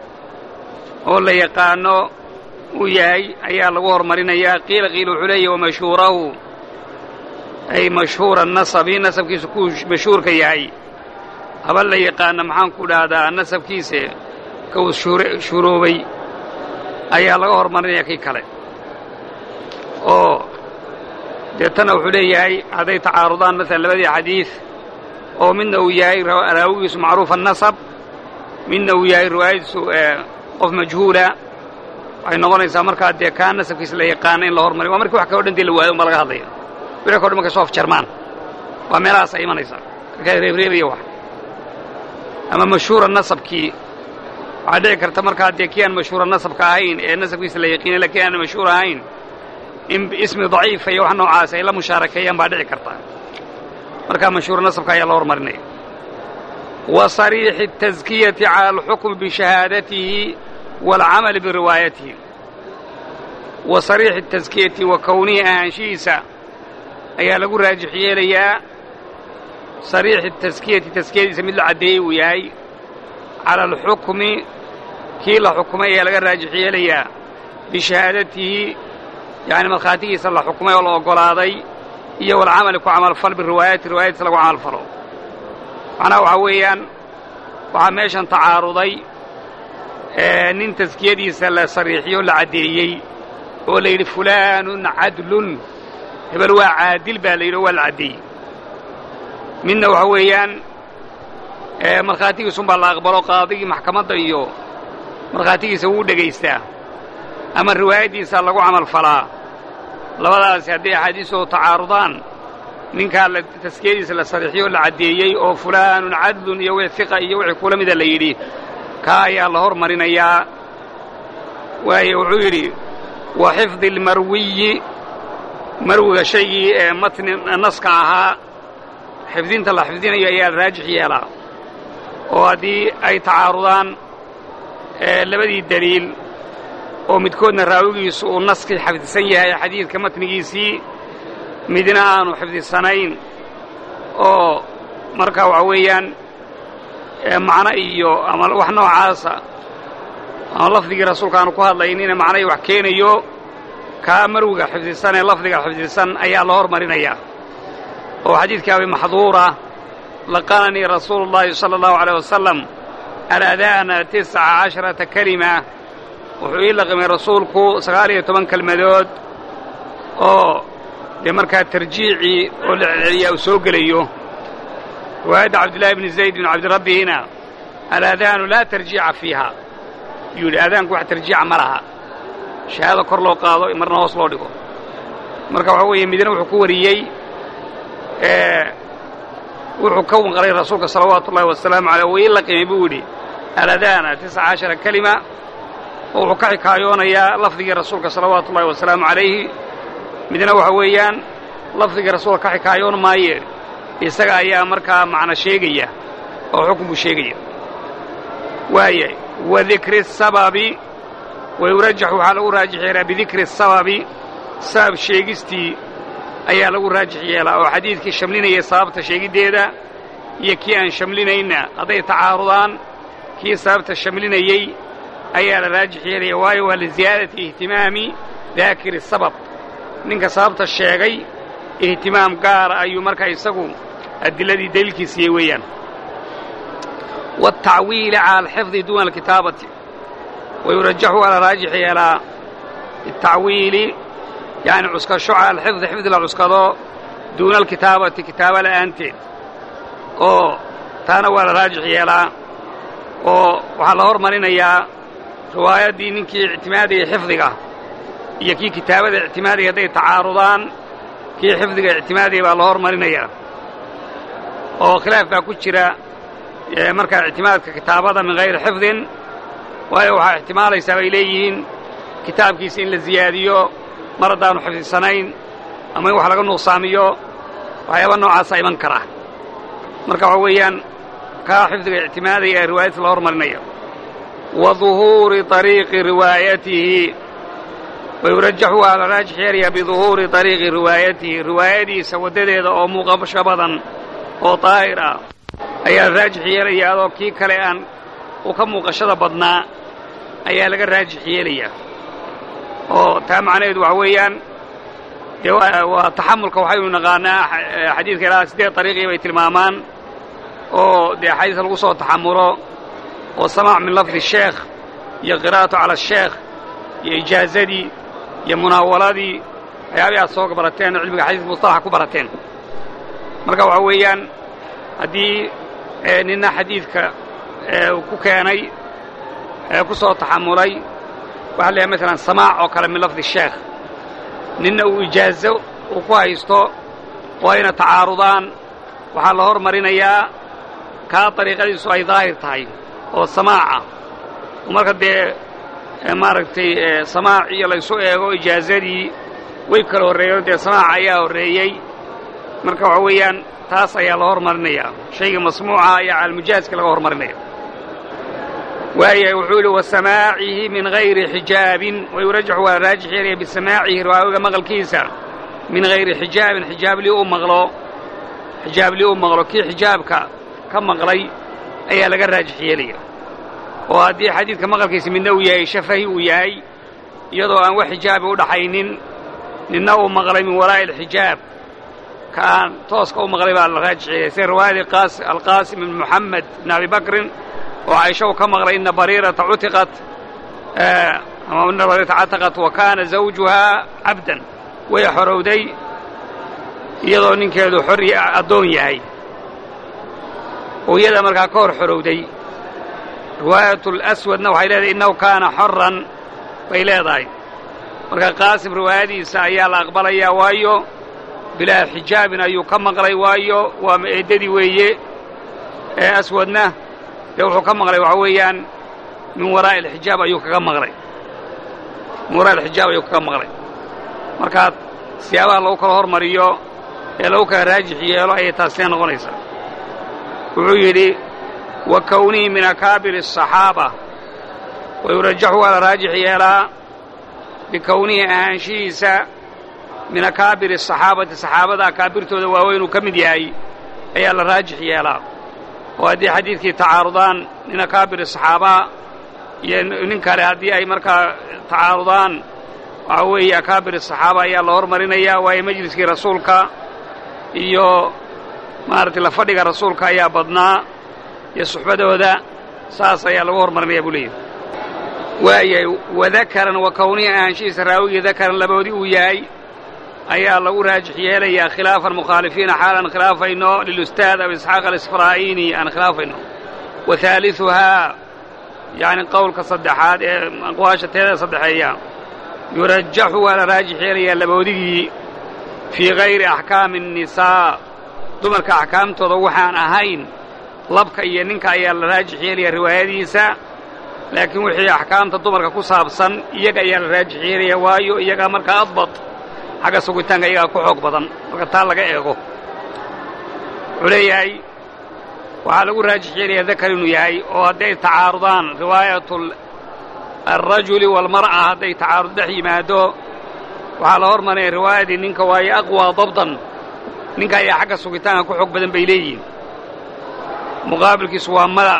oo la yaqaano uu yahay ayaa lagu hormarinayaa qiila qiila wuxuu leeyahy wamashhuurahu ay mashhuura nasabi nasabkiisu kuu mashhuurka yahay haba la yaqaana maxaan ku dhahdaa nasabkiisa kau shuroobay ayaa laga hormarinaya kii kale oo deetana wuxuu leeyahay hadday tacaarudaan maalan labadii xadiid oo midna uu yahay raawigiisu macruufa nasab midna uu yahay riwaayadiisu qof majhuula waxay noqonaysaa markaa dee kaa nasabkiisa la yaqaana in la hormariyo waa markii wax kaloo dhan dee la waayo unbaa laga hadlaya wixii kao dhan markay soo afjarmaan waa meelahaas ay imanaysaa markaa reebreebaya wax ama mashhuura nasabkii waxaa dhici karta markaa dee kii aan mashhuura nasabka ahayn ee nasabkiisa la yaqiinay lakiin aan mashhuur ahayn in ismi daciifa iyo wax noocaas ay la mushaarakeeyaan baa dhici karta markaa mashhuura nasabka ayaa la hormarinaya wa sariixi الtaskiyati cala alxukmi bishahaadatihi waalcamali biriwaayatihi wa sariixi taskiyati wa kownihi ahaanshihiisa ayaa lagu raajix yeelayaa sariixi taskiyati taskiyadiisa mid la caddeeyey uu yahay cala alxukmi kii la xukumay ayaa laga raajix yeelayaa bishahaadatihi yacni markhaatigiisa la xukumay oo la oggolaaday iyo walcamali ku camalfal biriwaayati riwaayadiisa lagu camalfalo macnaha waxaa weeyaan waxaa meeshan tacaaruday nin taskiyadiisa la sariixiyo la caddeeyey oo la yidhi fulaanun cadlun hebel waa caadil baa la yidhi oo waa la caddeeyey midna waxa weeyaan markhaatigiisunbaa la aqbalo qaadigii maxkamadda iyo markhaatigiisa wuu dhegaystaa ama riwaayaddiisa lagu camalfalaa labadaasi hadday axaadiisoo tacaarudaan ninkaa la taskiyadiisa la sariixiyo o la caddeeyey oo fulaanun cadlun iyo wix hiqa iyo wixii kula mida la yidhi kaa ayaa la hormarinayaa waayo wuxuu yidhi wa xifdi almarwiyi marwiga shaygii ee matni naska ahaa xifdinta la xifdinayo ayaa raajix yeelaa oo haddii ay tacaarudaan labadii deliil oo midkoodna raawigiisu uu naskii xafdisan yahay xadiidka matnigiisii midna aanu xifdisanayn oo marka waxa weeyaan macno iyo ama wax noocaasa ama lafdigii rasuulka aanu ku hadlaynina macnahii wax keenayo kaa marwiga xifdisan ee lafdiga xifdisan ayaa la hormarinayaa oo xadiidkii abi maxduura laqananii rasuulu اllahi salى اllahu عalيه wasalam aladaana tisca casharata kelima wuxuu ii laqimay rasuulku sagaal iyo toban kelmadood oo dee markaa tarjiicii oo la celceliyaa uu soo gelayo riwaayadda cabdillahi bni zayd bn cabdirabbihina alaadaanu laa tarjiica fiiha yuu yidhi aadaanku wax tarjiica ma laha shahaada kor loo qaado marna hoos loo dhigo marka waxaa weeye midna wuxuu ku wariyey wuxuu ka wanqalay rasuulka salawaatu ullahi wasalaamu aleyh wuu ii laqimay buu yidhi aladaana tisca cashara kelima oo wuxuu ka xikaayoonayaa lafdigii rasuulka salawaatu ullahi wasalaamu calayhi midna waxa weeyaan lafdigii rasuulka ka xikaayoon maaye isaga ayaa markaa macno sheegaya oo xukun buu sheegaya waaya wa dikri sababi wayurajax waxaa lagu raajix yeelaa bidikri sababi sabab sheegistii ayaa lagu raajix yeelaa oo xadiidkii shamlinayay sababta sheegiddeeda iyo kii aan shamlinayna hadday tacaarudaan kii sababta shamlinayey ayaa la raajix yeelaya waayo waa liziyaadati ihtimaami daakiri sabab ninka sababta sheegay ihtimaam gaara ayuu markaa isagu adiladii daliilkiisiiyey weeyaan waatacwiili cala alxifdi duuna alkitaabati wayurajaxu waa la raajix yeelaa bitacwiili yacni cuskasho cala alxifdi xifdi la cuskado duuna alkitaabati kitaabo la'aanteed oo taana waa la raajix yeelaa oo waxaa la hormarinayaa riwaayaddii ninkii ictimaadayay xifdiga iyo kii kitaabada ictimaadaya hadday tacaarudaan kii xifdiga ictimaadaya baa la hormarinayaa oo khilaaf baa ku jira markaa ictimaadka kitaabada min hayri xifdin waayo waxaa ixtimaalaysaa bay leeyihiin kitaabkiisa in la ziyaadiyo mar haddaanu xifdisanayn ama in wax laga nuqsaamiyo waxyaaba noocaasaa iman kara marka waxa weeyaan kaa xifdiga ictimaadaya ee riwaayadta la hormarinaya wa duhuuri طariiqi riwaayatihi wayurajaxu waa la raajix yeelayaa biduhuuri طariiqi riwaayatihi riwaayadiisa waddadeeda oo muuqasho badan oo daahir ah ayaa la raajix yeelayaa adoo kii kale aan u ka muuqashada badnaa ayaa laga raajix yeelayaa oo taa macnaheedu waxa weeyaan dee waa taxamulka waxaynu naqaanaa xadiidka ilaa siddeed dariiqii bay tilmaamaan oo dee xadiiska lagu soo taxamulo oo samaac min lafdi sheekh iyo qiraa'atu cala asheekh iyo ijaazadii iyo munaawaladii waxyaabihi aad soo barateen oo cilmiga xadiiska mustalaxa ku barateen marka waxa weeyaan haddii ninna xadiidka ku keenay ku soo taxamulay waxa la yahay maalan samaac oo kale min lafdi sheekh ninna uu ijaazo uu ku haysto oo ayna tacaarudaan waxaa la hormarinayaa kaa dariiqadiisu ay daahir tahay oo samaaca oo marka dee maaragtay samaac iyo laysu eego ijaazadii way kala horreeyeen dee samaaca ayaa horreeyey marka waxa weeyaan taas ayaa la hormarinayaa shayga masmuuca ayaa calmujaaska laga hormarinaya waayahay wuxuu yidhi wasamaacihi min hayri xijaabin wayurajaxu waa raajix yeelaya bisamaacihi riwaawiga maqalkiisa min hayri xijaabin xijaablii u maqlo xijaablii u maqlo kii xijaabka ka maqlay ayaa laga raajix yeelaya oo haddii xadiidka maqalkiisa midna uu yahay shafahi uu yahay iyadoo aan wax xijaabi u dhaxaynin ninna uu maqlay min waraa'i alxijaab ka aan tooska u maqlay baa la raajix yeelaya sida riwaayadii alqaasim ibn moxamed ibn abi bakrin oo caisha uu ka maqlay ina bariirata cutiqat ama ina bariirata cataqat wa kaana zawjuhaa cabdan way xorowday iyadoo ninkeedu xor addoon yahay oo iyada markaa ka hor xorowday riwaayatu laswadna waxay leedahay innahu kaana xoran bay leedahay marka qaasim riwaayadiisa ayaa la aqbalayaa waayo bilaa xijaabin ayuu ka maqlay waayo waa eeddadii weeye ee aswadna dee wuxuu ka maqlay waxa weeyaan min waraa'i alxijaab ayuu kaga maqlay min waraa'i alxijaab ayuu kaga maqlay markaa siyaabaha lagu kala hormariyo ee lagu kala raajix yeelo ayay taasina noqonaysaa wuxuu yidhi wa kownihi min akaabiri الصaxaaba wayurajaxu waa la raajix yeelaa bikownihi ahaanshihiisa min akaabiri الصaxaabati saxaabada akaabirtooda waaweynuu ka mid yahay ayaa la raajix yeelaa oo haddii xadiidkii tacaarudaan min akaabiri الصaxaaba iyo nin kale haddii ay markaa tacaarudaan waxaa weeye akaabir الصaxaaba ayaa la hormarinayaa waayo majliskii rasuulka iyo maaragtay la fadhiga rasuulka ayaa badnaa iyo suxbadooda saas ayaa lagu hormarinaya buu leeyahy waayahay wadakaran wa kownihi ahaanshihiisa raawigii dakaran laboodii uu yahay ayaa lagu raajix yeelayaa khilaafan mukhaalifiina xaalaan khilaafayno lilustaad abu isxaaq alisfraa'iini aan khilaafayno wa haaliثuhaa yacni qowlka saddexaad ee aqwaasha teeda saddexeeya yurajaxu waa la raajix yeelayaa laboodigii fii hayri axkaami الnisaa dumarka axkaamtooda waxaan ahayn labka iyo ninka ayaa la raajix yeelaya riwaayadiisa laakiin wixii axkaamta dumarka ku saabsan iyaga ayaa la raajix yeelaya waayo iyagaa markaa adbad xagga sugitaanka iyagaa ku xoog badan marka taa laga eego wuxuu leeyahay waxaa lagu raajix yeelaya dakar inuu yahay oo hadday tacaarudaan riwaayat alrajuli waalmar'a hadday tacaarud dhex yimaado waxaa la hormarinaya riwaayadii ninka waayo aqwaa dabdan ninka ayaa xagga sugitaanka ku xoog badan bay leeyihiin muqaabilkiisu waa mada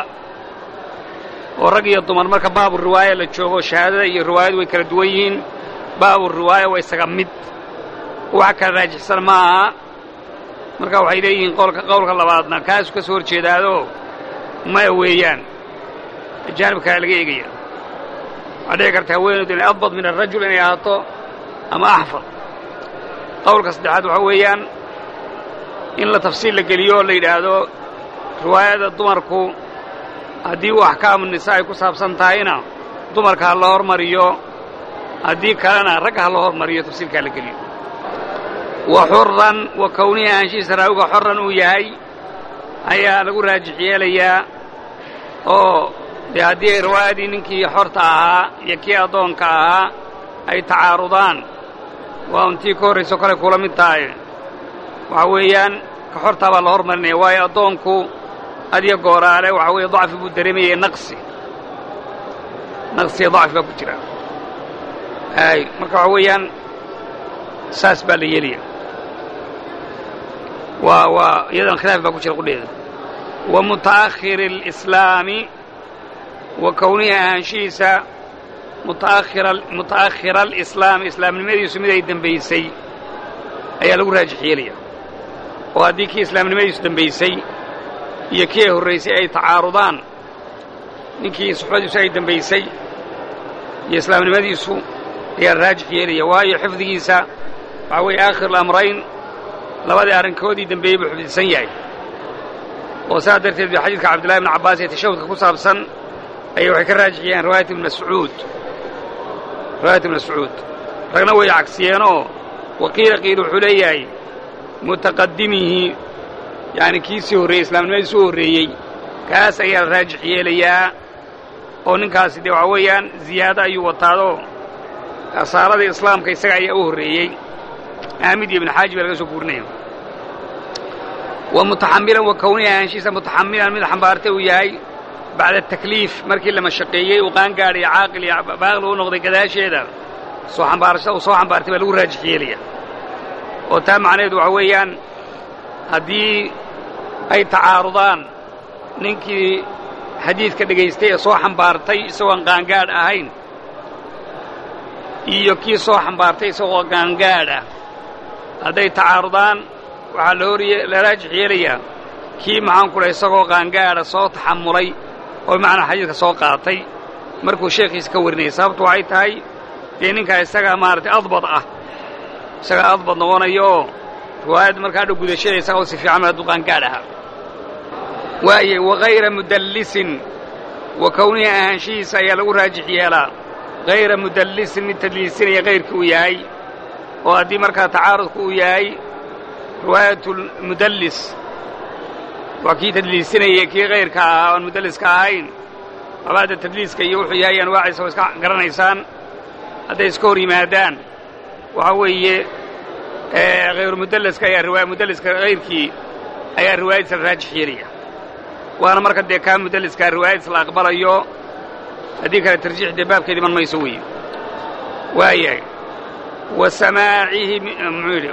oo rag iyo dumar marka baabu riwaaya la joogo shahaadada iyo riwaayadu way kala duwan yihiin baabu riwaaya waa isaga mid wax kala raajixsan ma aha marka waxay leeyihiin qowlka qowlka labaadna kaasu ka soo hor jeedaado maya weeyaan ajaanib kale laga eegaya waxaa dhici karta haweenaydu inay adbad min arajul inay ahaato ama axfad qowlka saddexaad waxaa weeyaan in la tafsiil la geliyo oo la yidhaahdo riwaayada dumarku haddii uu axkaamu nisaa ay ku saabsan tahayna dumarka ha la hormariyo haddii kalena ragga ha la hormariyo tafsiilkaa la geliyo wa xuran wa kownihi ahaanshihiisa raawiga xoran uu yahay ayaa lagu raajix yeelayaa oo dee haddii ay riwaayadii ninkii xorta ahaa iyo kii addoonka ahaa ay tacaarudaan waa untii ka horrayso kale kula mid tahay waxaa weeyaan ka xortaa baa la hormarinaya waayo addoonku adiyo gooraale waxaa weeye dacfi buu dareemayay naqsi naqsiya dacfi baa ku jira ay marka waxaa weeyaan saas baa la yeelaya waa waa iyadan khilaaf baa ku jira qudheeda wa muta'akhiri alislaami wa kownihi ahaanshihiisa mutaakhira muta'akhira alislaami islaamnimadiisu mid ay dembaysay ayaa lagu raajix yeelaya oo haddii kii islaamnimadiisu dembaysay iyo kii ay horraysay ay tacaarudaan ninkii suxbadiisu ay dembaysay iyo islaamnimadiisu ayaa la raajix yeelaya waayo xifdigiisa waxaa weeye aakhir alamrayn labadii arrinkoodii dembeeyey buu xifdisan yahay oo saas darteed ba xadiidka cabdillahi bn cabbaas ee tashahudka ku saabsan ayay waxay ka raajix yeeleen riwaayat ibn mascuud riwaayat ibn mascuud ragna way cagsiyeenoo waqiila qiil wuxuu leeyahay mutaqadimihi yacni kiisii horreeyey islaamnimadiisi u horreeyey kaas ayaa la raajix yeelayaa oo ninkaasi dee waxaa weeyaan ziyaado ayuu wataadoo asaaradii islaamka isaga ayaa u horreeyey aamid iyo ibn xaaji baa laga soo guurinaya wa mutaxamilan wa kownihi ahaanshiisa mutaxamilan mid xambaartay uu yahay bacda takliif markii la mashaqeeyey uu qaangaadhay caaqil iyo baaqli u noqday gadaasheeda soo xambaarashada uu soo xambaartay baa lagu raajix yeelaya oo taa macnaheedu waxaa weeyaan haddii ay tacaarudaan ninkii xadiidka dhegaystay ee soo xambaartay isagoon qaangaadh ahayn iyo kii soo xambaartay isagoo qaangaadh ah hadday tacaarudaan waxaa la hor la raajix yeelayaa kii maxaan ku dhahay isagoo qaangaadha soo taxamulay oo bimacnaa xadiidka soo qaatay markuu sheekhiisa ka warinayay sababtu waxay tahay dee ninkaa isagaa maaragtay adbad ah isagaa adbad noqonaya oo riwaayadda markaa dhow gudashada isagoo si fiican hadduu qaangaadh ahaa waaye wagayra mudallisin wa kownihi ahaanshihiisa ayaa lagu raajix yeelaa hayra mudallisin mid tadliisinaya kayrkii uu yahay oo haddii markaa tacaarudku uu yahay riwaayatulmudallis waa kii tadliisinayay kii kayrka ahaa oon mudalliska ahayn abaadda tadliiska iyo wuxuu yahay anwaaciisa oo iska garanaysaan hadday iska hor yimaadaan waxaa weeye hayru mudalliska ayaa riwaaya mudalliska hayrkii ayaa riwaayadiisa la raajix yeelaya waana marka dee kaa mudaliskaa riwaayadis la aqbalayo haddii kale tarjiix dee baabkeed iman mayso weeye waayahay wa samaacihi muxuu yidhi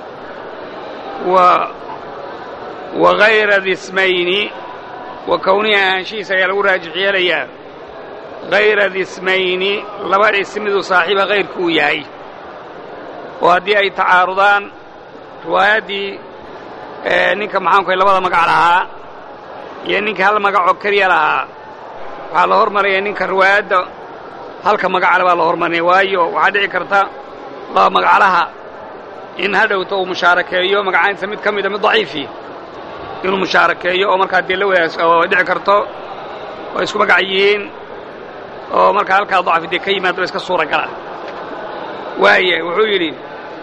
wa wa hayra dismayni wa kownihi ahaanshihiisa ayaa lagu raajix yeelayaa hayra dismayni laba ismidu saaxiiba hayrku uu yahay oo haddii ay tacaarudaan riwaayaddii ninka maxaanku labada magac lahaa iyo ninka hal magacoo keliya lahaa waxaa la hormaraya ninka riwaayadda halka magacale baa la hormarinaya waayo waxaa dhici karta laba magaclaha in hadhowta uu mushaarakeeyo magacaynta mid ka mida mid daciifi inuu mushaarakeeyo oo markaa dee la wadaas oo dhici karto oo isku magac yihiin oo markaa halkaa dacfi dee ka yimaado iska suuragala waaya wuxuu yidhi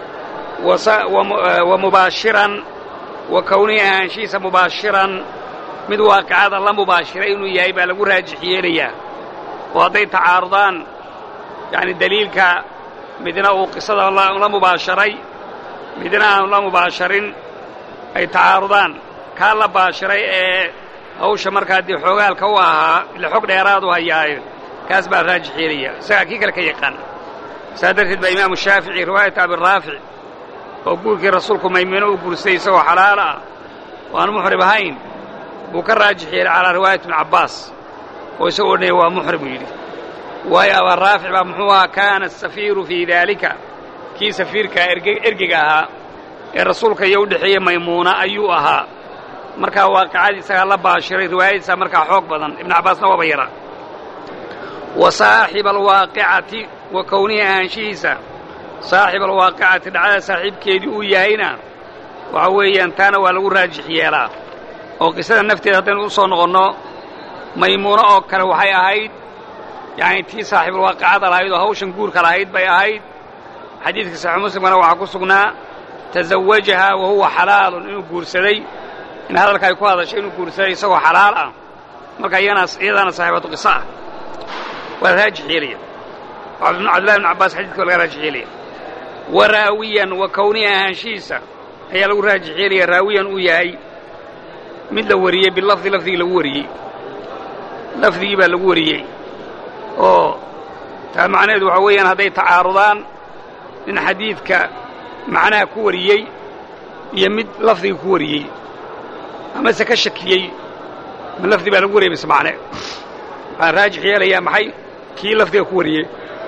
wa mubaashiran wa kownihi ahaanshihiisa mubaashiran mid waaqicada la mubaashira inuu yahay baa lagu raajix yeelayaa oo hadday tacaarudaan yacni daliilka midna uu qisada la mubaasharay midna aanu la mubaasharin ay tacaarudaan kaa la baashiray ee hawsha markaa dee xoogaalka u ahaa ila xog dheeraadu hayaayo kaas baa raajix yeelaya isagaa kii kale ka yaqaan saa darteed baa imaamu shaafici riwaayata abiraafic oo guurkii rasuulku maymuuno u guursaday isagoo xalaal ah oo aan muxrib ahayn buu ka raajix yeelay calaa riwaayat ibni cabbaas oo isagoo odhanaya waa muxrim buu yidhi waayo abaaraafic baa muxuu ahaa kaana asafiiru fii daalika kii safiirkaa ergega ahaa ee rasuulka iyo u dhexeeyey maymuuna ayuu ahaa markaa waaqicadii isagaa la baashiray riwaayadiisaa markaa xoog badan ibnu cabbaasna waaba yara wa saaxiba alwaaqicati wa kownihi ahaanshihiisa saaxiba alwaaqicati dhacdada saaxiibkeedii uu yahayna waxa weeyaan taana waa lagu raajix yeelaa oo qisada nafteeda haddaynu u soo noqonno maymuuno oo kale waxay ahayd yacni tii saaxiibulwaaqicada lahayd oo hawshan guurka lahayd bay ahayd xadiidka saxiix muslimkana waxaa ku sugnaa tazawajahaa wa huwa xalaalun inuu guursaday in hadalka ay ku hadashay inuu guursaday isagoo xalaal ah marka iyadaana saaxiibatu qiso ah waa la raajix yeelaya cabdillahi bn cabbaas xadiidka waa laga raajix yeelaya wa raawiyan wa kownihi ahaanshihiisa ayaa lagu raajix yeelaya raawiyan uu yahay mid la wariyey bilafdi lafdigii lagu wariyey lafdigii baa lagu wariyey oo taa macnaheedu waxaa weeyaan hadday tacaarudaan nin xadiidka macnaha ku wariyey iyo mid lafdiga ku wariyey amase ka shakiyey ma lafdi baa lagu wariyey mise macne waxaan raajix yeelayaa maxay kii lafdiga ku wariyey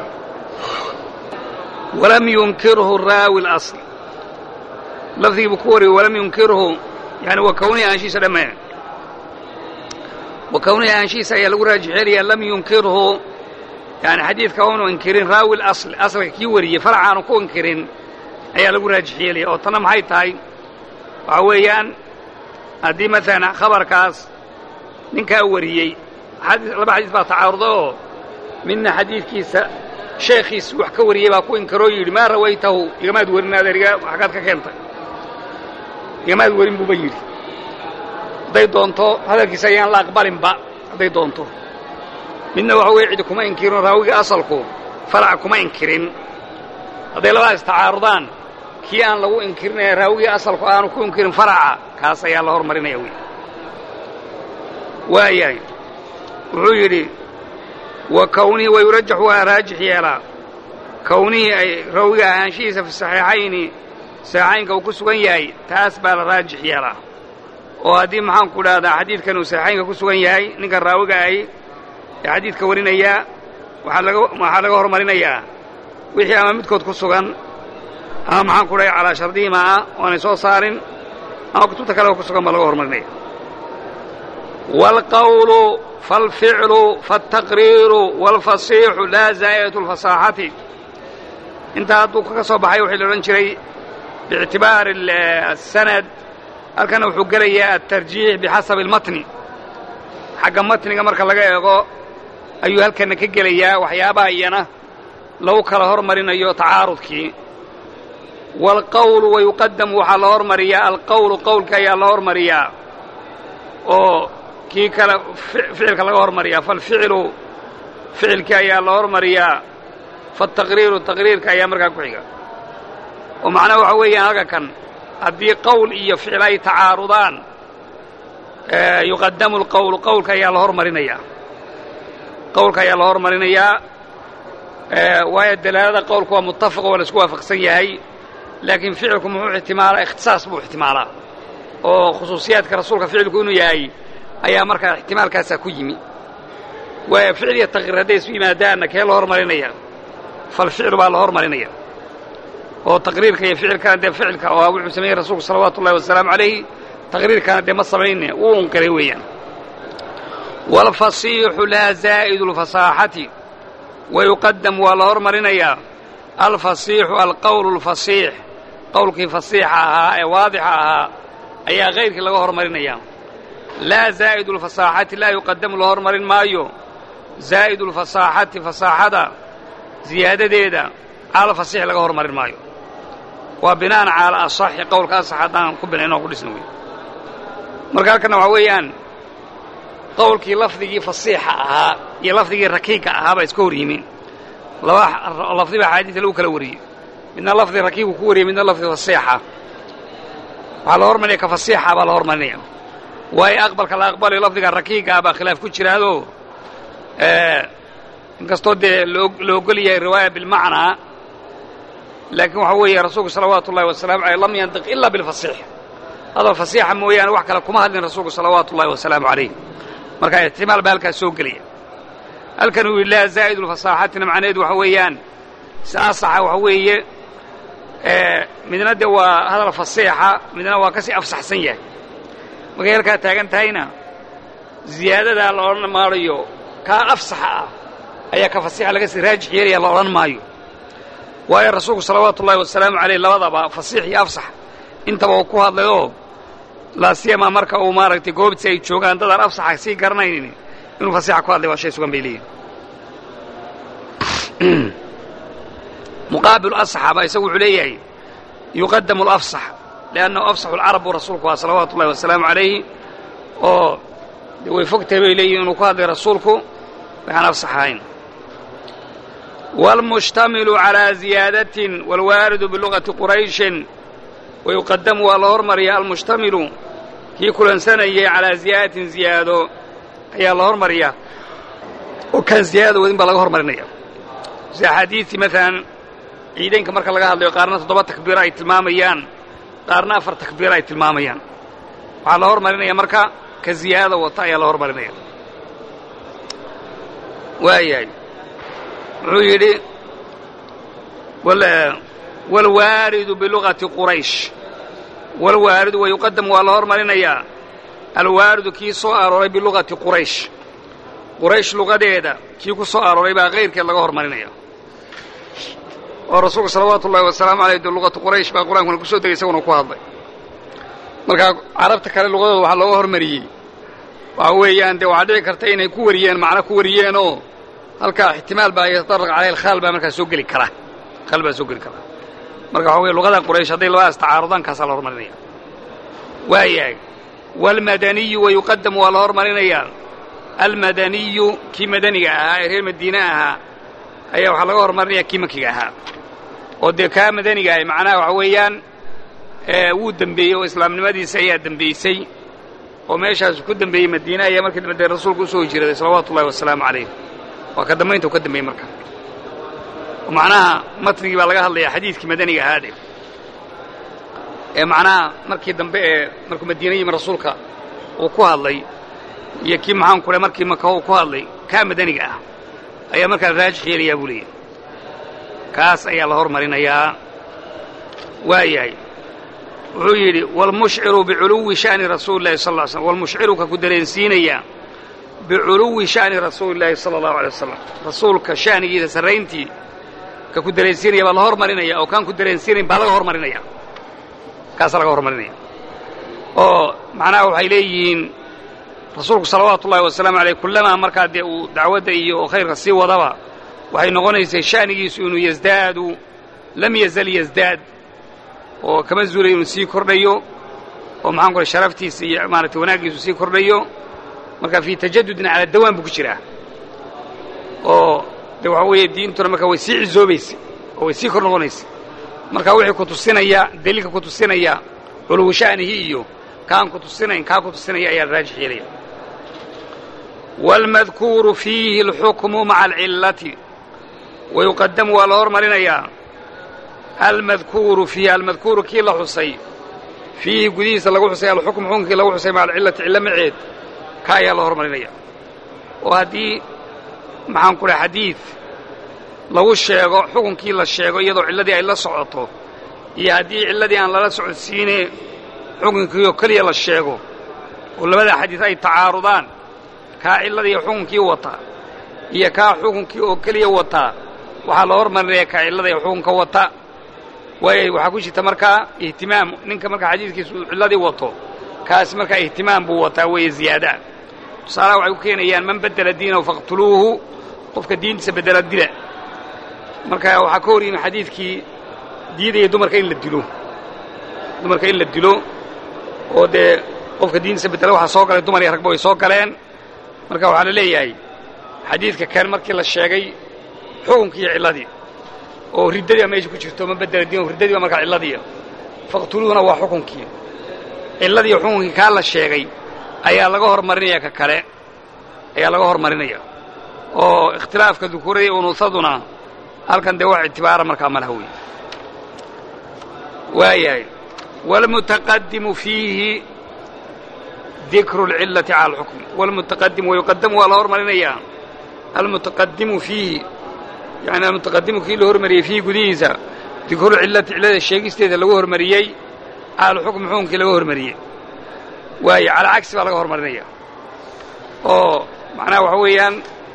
walam yunkirhu raawi اlasl lafdigii buu ku wariyey walam yunkirhu yani wa kownihi ahaanshihiisa dhamme wa kownihi ahaanshihiisa ayaa lagu raajix yeelayaa lam yunkirhu yani xadiidka unu inkirin raawi اlasl asalka kii wariyey faracaanu ku inkirin ayaa lagu raajix yeelaya oo tanna maxay tahay waxaa weeyaan haddii maalan khabarkaas ninkaa wariyey laba xadiis baa tacaaruda oo midna xadiidkiisa sheekhiis wax ka wariyey baa ku inkaroo yidhi maa rawaytahu igamaad warin adeeriga xaggaad ka keentay igamaad warin buuba yidhi hadday doonto hadalkiisa ayaan la aqbalinba hadday doonto midna waxa weye cidi kuma inkirin raawiga asalku faraca kuma inkirin hadday labadaas tacaarudaan kii aan lagu inkirin ee raawigii asalku aanu ku inkirin faraca kaas ayaa la hormarinaya wey waayahay wuxuu yidhi wa kownihii wayurajaxu waa raajix yeelaa kownihii ay rawiga ahaanshihiisa fi saxiixayni saxiixaynka uu ku sugan yahay taas baa la raajix yeelaa oo haddii maxaanku dhahdaa xadiidkan uu saxiixaynka ku sugan yahay ninkan raawiga ahi ee xadiidka warinayaa waxaa laga waxaa laga hormarinayaa wixii ama midkood ku sugan ama maxaanku dhahay calaa shardihiima ah oo aanay soo saarin ama kutubta kaleba ku sugan baa laga hormarinaya waalqawlu faalficlu faالtaqriiru wاlfasiixu laa zaa'idatu اlfasaaxati intaa hadduu ka soo baxay waxii la odhan jiray biictibaari asanad halkana wuxuu gelayaa altarjiix bixasabi اlmatni xagga matniga marka laga eego ayuu halkana ka gelayaa waxyaabaha iyana lagu kala hormarinayo tacaarudkii waalqawlu wayuqadamu waxaa la hormariyaa alqawlu qowlka ayaa la hormariyaa oo kii kale ficilka laga hormariyaa falficilu ficilkii ayaa la hormariyaa faataqriiru taqriirka ayaa markaa ku xiga oo macnaha waxa weeyaan halka kan haddii qowl iyo ficil ay tacaarudaan yuqadamu alqowlu qowlka ayaa la hormarinayaa qowlka ayaa la hormarinayaa waayo dalaalada qowlka waa muttafaq waa la isku waafaqsan yahay laakiin ficilku muxuu ixtimaalaa ikhtisaas buu ixtimaalaa oo khusuusiyaadka rasuulka ficilku inuu yahay ayaa markaa ixtimaalkaasaa ku yimi waayo ficil iyo taqriir hadday isu yimaadaanna kee la hormarinaya falficlu baa la hormarinaya oo taqriirka iyo ficilkana dee ficilka oo wuxuu sameeyey rasuulku salawaatu ullahi wasalaamu calayhi taqriirkana dee ma samayne wuu unqiray weeyaan waalfasiixu laa zaa'idu lfasaaxati wayuqadam waa la hormarinayaa alfasiixu alqowlu alfasiix qowlkii fasiixa ahaa ee waadixa ahaa ayaa kayrkii laga hormarinayaa laa zaa'idu lfasaaxati laa yuqadamu la hormarin maayo zaa'idu lfasaaxati fasaaxada ziyaadadeeda cala fasiix laga hormarin maayo waa bina'an cala asaxi qowlka asax haddaan ku binayn oo ku dhisna wey marka halkanna waxaa weeyaan qowlkii lafdigii fasiixa ahaa iyo lafdigii rakiigka ahaa baa iska hor yimin laba lafdi baa axaadiisa lagu kala wariyey midna lafdi rakiigku ku wariyey midna lafdi fasiixa waxaa la hormarinaya ka fasiixa baa la hormarinaya waayo aqbalka la aqbalayo lafdiga rakiigga ah baa khilaaf ku jiraado inkastoo dee la ogol yahay riwaaya bilmacnaa laakiin waxaa weeye rasuulku salawaatu ullahi wasalaamu aleyh lam yantiq ila bilfasiix hadal fasiixa mooyaane wax kale kuma hadlin rasuulku salawaatu ullahi wasalaamu calayh marka ixtimaal baa halkaas soo gelaya halkan uu yidhi laa zaa'idu lfasaaxatina macnaheedu waxa weeyaan si asaxa waxa weeye midna dee waa hadal fasiixa midna waa ka sii afsaxsan yahay markay halkaa taagan tahayna ziyaadadaa la odhan maarayo kaa afsaxa ah ayaa ka fasiixa laga sii raajix yeelaya la odhan maayo waayo rasuulku salawaatu ullahi wasalaamu calayh labadaba fasiix iyo afsax intaba uu ku hadlay oo laasiyama marka uu maaragtay goobtiisi ay joogaan dadaan afsaxa sii garanaynin inuu fasiixa ku hadlay waa shay sugan bay leeyihin muqaabilu asaxaba isagu wuxuu leeyahay yuqadamu alafsax liannahu afsaxu alcarab buu rasuulku waa salawaatu ullahi wasalaamu calayhi oo de way fogtahay bay leeyihin inuu ku hadlay rasuulku waxaan afsax ahayn wاlmushtamilu calىa ziyaadatin wاlwaaridu bilugati qurayshin wayuqadamu waa la hormariya almushtamilu kii kulansanayay calaa ziyaadatin ziyaado ayaa la hormariya oo kaan ziyaadada wadin baa laga hormarinaya si axaadiistii maalan ciidaynka marka laga hadlayo qaarna toddoba takbiiro ay tilmaamayaan qaarna afar takbiiro ay tilmaamayaan waxaa la hormarinaya marka ka ziyaadada wata ayaa la hormarinaya waayahay wuxuu yidhi wاlwaaridu bilugati quraysh wاlwaaridu wayuqadamu waa la hormarinayaa alwaaridu kii soo arooray bilugati quraysh quraysh lugadeeda kii ku soo arooray baa kayrkeed laga hormarinaya oo rasuulku salawaatu ullahi wasalaamu aleyh de luqatu quraysh baa qur-aankuna ku soo degay isaguna ku hadlay markaa carabta kale lugadooda waxaa looga hormariyey waxa weeyaan dee waxaa dhici karta inay ku wariyeen macno ku wariyeenoo halkaa ixtimaal baa yatadaraq caleyh alkhaal baa markaa soo geli kara khaal baa soo geli kara marka waxa weye lugadan quraysh hadday labadaas tacaarudaan kaasaa la hormarinaya waayahay waalmadaniyu wayuqadamu waa la hormarinayaa almadaniyu kii madaniga ahaa ee reer madiine ahaa ayaa waxaa laga hormarinaya kii makiga ahaa oo dee kaa madaniga ahay macnaha waxa weeyaan wuu dembeeyey oo islaamnimadiisa ayaa dembeysay oo meeshaasu ku dembeeyey madiine ayaa markii dambe dee rasuulku usoo hijiraday salawaatu ullahi wasalaamu calayh waa ka dambaynta u ka dambeeyey marka oo macnaha matnigii baa laga hadlayaa xadiidkii madaniga ahaa dhe ee macnaha markii dambe ee markuu madiine yimi rasuulka uu ku hadlay iyo kii maxaan ku le markii maka uu ku hadlay kaa madaniga ah ayaa markaa raajix yeelayaa buu leeyahy kaas ayaa la hormarinayaa waayahay wuxuu yidhi waalmushciru biculuwi sha'ni rasuuli llahi sal ll ly slm walmushciru ka ku dareensiinaya biculuwi sha'ni rasuuli llaahi sala allahu alay wasalam rasuulka sha'nigiisa sarrayntii ka ku dareensiinaya baa la hormarinaya oo kaan ku dareensiinayn baa laga hormarinaya kaasaa laga hormarinaya oo macnaha waxay leeyihiin rasuulku salawaatu ullahi wasalaamu aleyh kullamaa markaa dee uu dacwadda iyo khayrka sii wadaba waxay noqonaysay sha'nigiisu inuu yasdaadu lam yazal yasdaad oo kama zuulay inuu sii kordhayo oo maxaan ku sharaftiisa iyo maaragtay wanaaggiisu sii kordhayo marka fii tajadudin cala dawaan buu ku jiraa oo de waxa weeye diintuna marka way sii cizoobaysay oo way sii kor noqonaysay marka wixii ku tusinaya daliilka ku tusinaya culuwu sha'nihi iyo kaan ku tusinayn kaa ku tusinaya ayaa la raajix yeelaya wاlmadkuuru fiihi اlxukmu maca alcillati wayuqadamu waa la hormarinayaa almadkuuru fiihi almadkuuru kii la xusay fiihi gudihiisa lagu xusay alxukmu xukunkii lagu xusay maca alcillati cillo maceed ka ayaa la hormarinaya oo haddii maxaan ku dhaha xadiid lagu sheego xukunkii la sheego iyadoo cilladii ay la socoto iyo haddii cilladii aan lala socodsiine xukunkiioo keliya la sheego oo labada xadiid ay tacaarudaan kaa cilladii xukunkii wata iyo kaa xukunkii oo keliya wataa waxaa la hormarinaya kaa cillada ee xukunka wata waayo waxaa ku jirta markaa ihtimaam ninka markaa xadiidkiisu cilladii wato kaasi markaa ihtimaam buu wataa weeye ziyaadaa tusaalaha waxay ku keenayaan man bedela diinahu faqtuluuhu qofka diintiisa bedela dila marka waxaa ka hor yimi xadiidkii diidaya dumarka in la dilo dumarka in la dilo oo dee qofka diintiisa bedela waxaa soo galay dumar iyo ragba way soo galeen marka waxaa la leeyahay xadiidka kan markii la sheegay xukunkii iyo cilladii oo riddadii baa meesha ku jirto man bedela diinahu riddadii baa markaa cilladiia faqtuluuhuna waa xukunkii cilladii xukunkii kaa la sheegay ayaa laga hormarinaya ka kale ayaa laga hormarinaya oo ikhtilaafka dukuurada iyo unuusaduna halkan dee wax ictibaara markaa malaha wey waayahay wاlmutaqadimu fiihi dikru اlcillati cala alxukm wاlmutaqadimu wayuqadamu waa la hormarinayaa almutaqadimu fiihi yani almutaqadimu kii la hormariyey fiihi gudihiisa dikrulcillati cillada sheegisteeda lagu hormariyey cala alxukm xukunkii laga hormariyey waayo calaa cagsi baa laga hormarinaya oo macnaha waxa weeyaan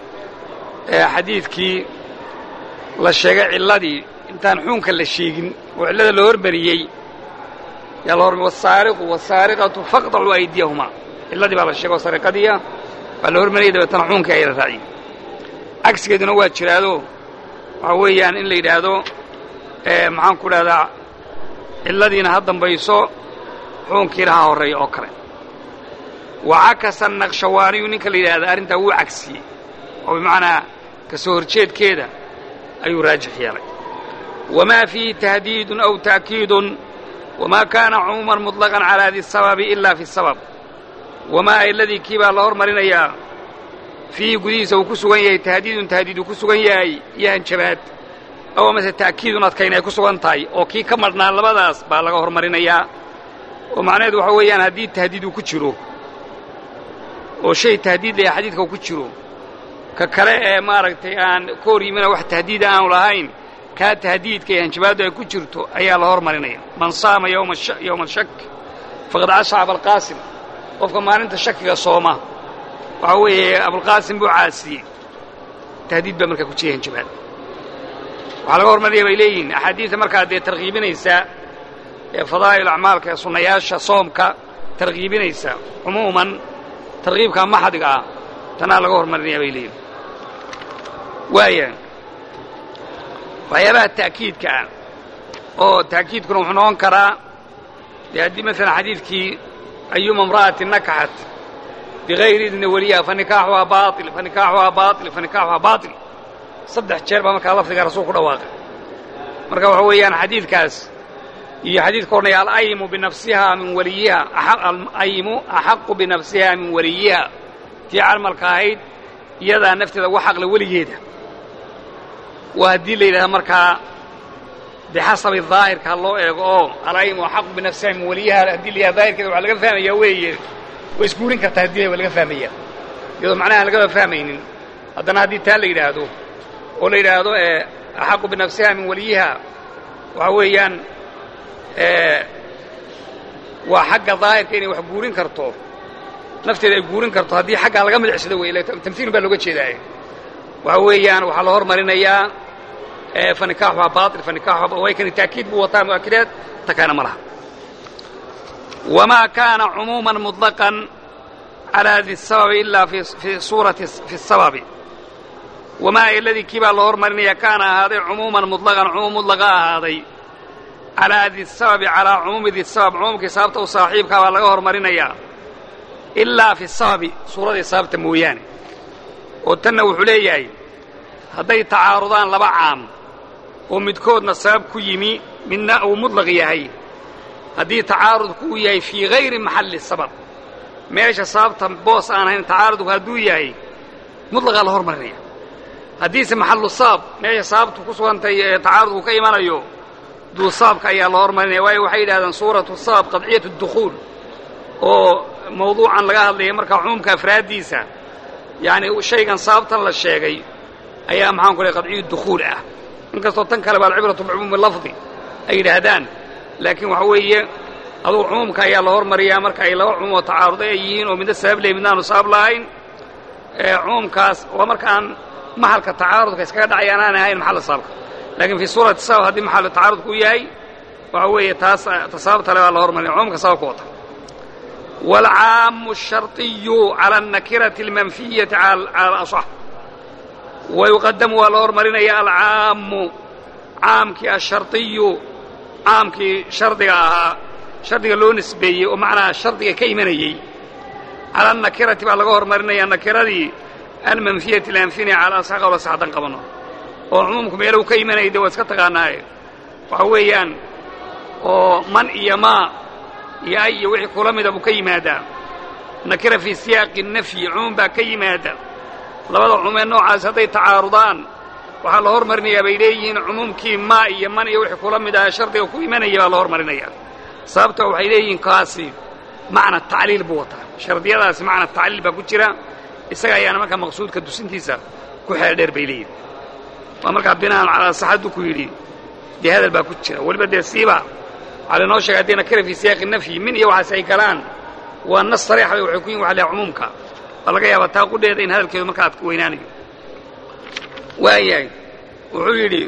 xadiidkii la sheegay cilladii intaan xukunka la sheegin oo cillada la hormariyey yaa la hormariy wasaariqu wasaariqatu faqdacuu aydiyahumaa cilladii baa la sheegay oo sariqadiia baa la hormariyay dabeetana xukunkii ayaa la raaciyey cagsigeeduna waa jiraado waxa weeyaan in la yidhaahdo maxaan ku dhahdaa cilladiina ha dambayso xukunkiina ha horreeya oo kale wacakasa naqshawaaniyu ninka la yidhaahda arrintaa wuu cagsiyey oo bimacnaa ka soo horjeedkeeda ayuu raajix yeelay wamaa fiihi tahdiidun aw ta'kiidun wamaa kaana cumuuman muطlaqan calaa di sababi ilaa fi sabab wamaa ayladii kii baa la hormarinayaa fiihi gudihiisa uu ku sugan yahay tahdiidun tahdiid uu ku sugan yahay iyo hanjabaad aw amase ta'kiidun adkayn ay ku sugan tahay oo kii ka madhnaa labadaas baa laga hormarinayaa oo macnaheedu waxa weeyaan haddii tahdiid uu ku jiro oo shay tahdiid layahay xadiidka uu ku jiro ka kale ee maaragtay aan ka hor yimina wax tahdiida aanu lahayn kaa tahdiidka ee hanjabaaddu ay ku jirto ayaa la hormarinaya man saama yowma shak faqad casha abalqaasim qofka maalinta shakiga sooma waxaa weeye abulqaasim buu caasiyey tahdiid baa markaa ku jira hanjabaad waxaa laga hormarinaya bay leeyihiin axaadiidta markaa dee tarkiibinaysa ee fadaa'il acmaalka ee sunnayaasha soomka tarkiibinaysa cumuuman tarkiibka maxadiga ah tanaa laga hormarinaya bay leeyihin waaya waxyaabaha ta'kiidka ah oo ta'kiidkuna wuxuu noqon karaa dee haddii maalan xadiidkii ayuma imra'atin nakaxat bigayri idni weliyaha fa nikaaxuhaa baail fa nikaaxuhaa baail fa nikaaxuhaa baail saddex jeer baa markaa lafdiga rasuul ku dhawaaqay marka waxa weeyaan xadiidkaas iyo xadiidka odhanaya alayimu binafsihaa min waliyiha alayimu axaqu binafsiha min waliyiha tii carmalka ahayd iyadaa nafteeda uga xaqle weligeeda waa haddii la yidhahda markaa bixasabi daahirka ha loo eego oo alayimu axaqu binafsiha min waliyiha haddii la yidhahda daahirkeeda waxaa laga fahmayaa weeye way isguurin kartaa haddii waa laga fahmaya iyadoo macnaha aan lagaba fahmaynin haddana haddii taa la yidhaahdo oo la yidhaahdo axaqu binafsiha min waliyiha waxa weeyaan waa xagga daahirka inay wax guurin karto nafteeda ay guurin karto haddii xaggaa laga milicsado wey tamhiilun baa looga jeedaaye waxa weeyaan waxaa la hormarinayaa fa nikaaxuhaa baail fa nikaaxuhaa way kani taakiid buu wataa mu'akidaad ta kaana ma laha wamaa kaana cumuuman muطlaqan calaa di sababi ilaa fi suurati fi sababi wamaa iladii kii baa la hormarinaya kaana ahaaday cumuuman muطlaqan cumuum mudlaqa ahaaday calaa di sababi calaa cumuumi di sabab cumuumkii sababta u saaxiibkaa baa laga hormarinayaa ilaa fi sababi suuradii sababta mooyaane oo tanna wuxuu leeyahay hadday tacaarudaan laba caam oo midkoodna sabab ku yimi midna uu mudlaq yahay haddii tacaarudku uu yahay fii hayri maxalli sabab meesha sababta boos aan ahayn tacaarudku hadduu yahay mutlaqaa la hormarinaya haddiise maxallu sabab meesha sababtu ku sugantay ee tacaarudku ka imanayo duu sababka ayaa la hormarinaya waayo waxay yidhahdeen suuratu sabab qadciyat اdukhuul oo mawduucan laga hadlaya markaa cumuumka afraaddiisa yacni shaygan sababtan la sheegay ayaa maxaan ku lehay qadciyu dukhuul ah inkastoo tan kale ba alcibratu bicumuumi lafdi ay yidhaahdaan laakiin waxa weeye adugu cumuumka ayaa la hormariyaa marka ay laba cumuum oo tacaaruday ay yihiin oo midna sabab leh midna aanu sabab lahayn cumuumkaas waa marka aan maxalka tacaarudka iskaga dhacayaan aan ahayn maxalla sababka laakiin fii suurati sabab haddii maxallu tacaarudku u yahay waxa weeye taas ta sababta le baa la hormarinaya cumuumka sababka wata waalcaamu asharطiyu cala alnakirati almanfiyati cala alasax wayuqadamu waa la hormarinaya alcaamu caamkii asharطiyu caamkii shardiga ahaa shardiga loo nisbeeyey oo macnaa shardiga ka imanayey cala alnakirati baa laga hormarinaya nakiradii almanfiyati laanfinaya cala asax qawla sax haddaan qabanno oo cumuumku meelahu ka imanayay dee waa iska taqaanaaye waxa weeyaan oo man iyo maa iyo ay iyo wixii kula mida buu ka yimaadaa nakira fii siyaaqi nafyi cumuum baa ka yimaada labada cumuumee noocaas hadday tacaarudaan waxaa la hormarinayaa bay leeyihiin cumuumkii maa iyo man iyo wixii kula mid aha shardiga ku imanaya baa la hormarinaya sababta waxay leeyihiin kaasi macna tacliil buu wataa shardiyadaasi macna tacliil baa ku jira isaga ayaana markaa maqsuudka dusintiisa ku xeel dheer bay leeyihin waa markaa binaan calaa saxaddu ku yidhi dee hadal baa ku jira weliba dee siiba waxaa lainoo sheegay haddii nakira fii siyaaqi nafyi min iyo waxaas ay galaan waa nas sariixa bay waxay ku yihin waxa leehay cumuumka waa laga yaabaa taa qudheeda in hadalkeedu markaa ad weynaanayo waayahay wuxuu yidhi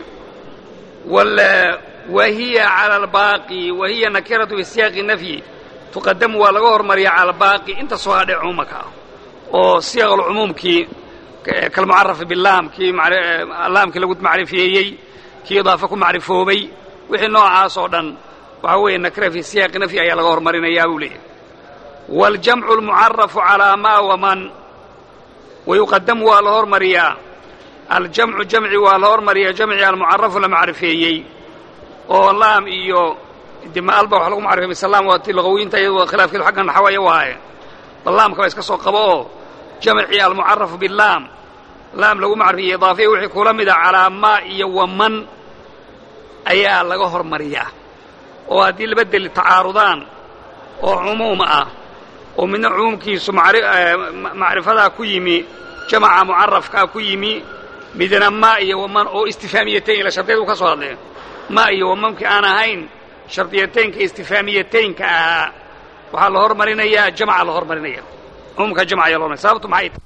wahiya cala albaaqi wahiya nakiratu fii siyaaqi nafyi tuqadamu waa laga hormariya cala albaaqi inta soo hadhay cumuumaka ah oo siyaqalcumuumkii kalmucarafi bilaam kii laamkii lagu macrifeeyey kii idaafe ku macrifoobay wixii noocaas oo dhan waxaa weeye nakira fii siyaaqi nafyi ayaa laga hormarinayaa buu leeyahy waaljamcu almucarafu calaa maa waman wayuqadamu waa la hormariyaa aljamcu jamci waa la hormariyaa jamci almucarafu la macrifeeyey oo laam iyo dimaalba wax lagu macrifey misalaam waa ti luqawiinta iyadoo khilaafkeedu xagga naxawaya waaye bal laamka ba iska soo qabo oo jamcii almucarafu bilaam laam lagu macrifeeyey idaafiya wixii kula mida calaa maa iyo waman ayaa laga hormariyaa oo haddii laba deli tacaarudaan oo cumuum ah oo midna cumuumkiisu macrifadaa ku yimi jamaca mucarafkaa ku yimi midna maa iyo waman oo istifaamiyatayn ila shardiyadu ka soo hadleen maa iyo wamamkii aan ahayn shardiyataynka istifaamiyataynka ahaa waxaa la hormarinayaa jamca la hormarinaya cumuumka jamca ayaa la hormarinaya sababtu maxay tahay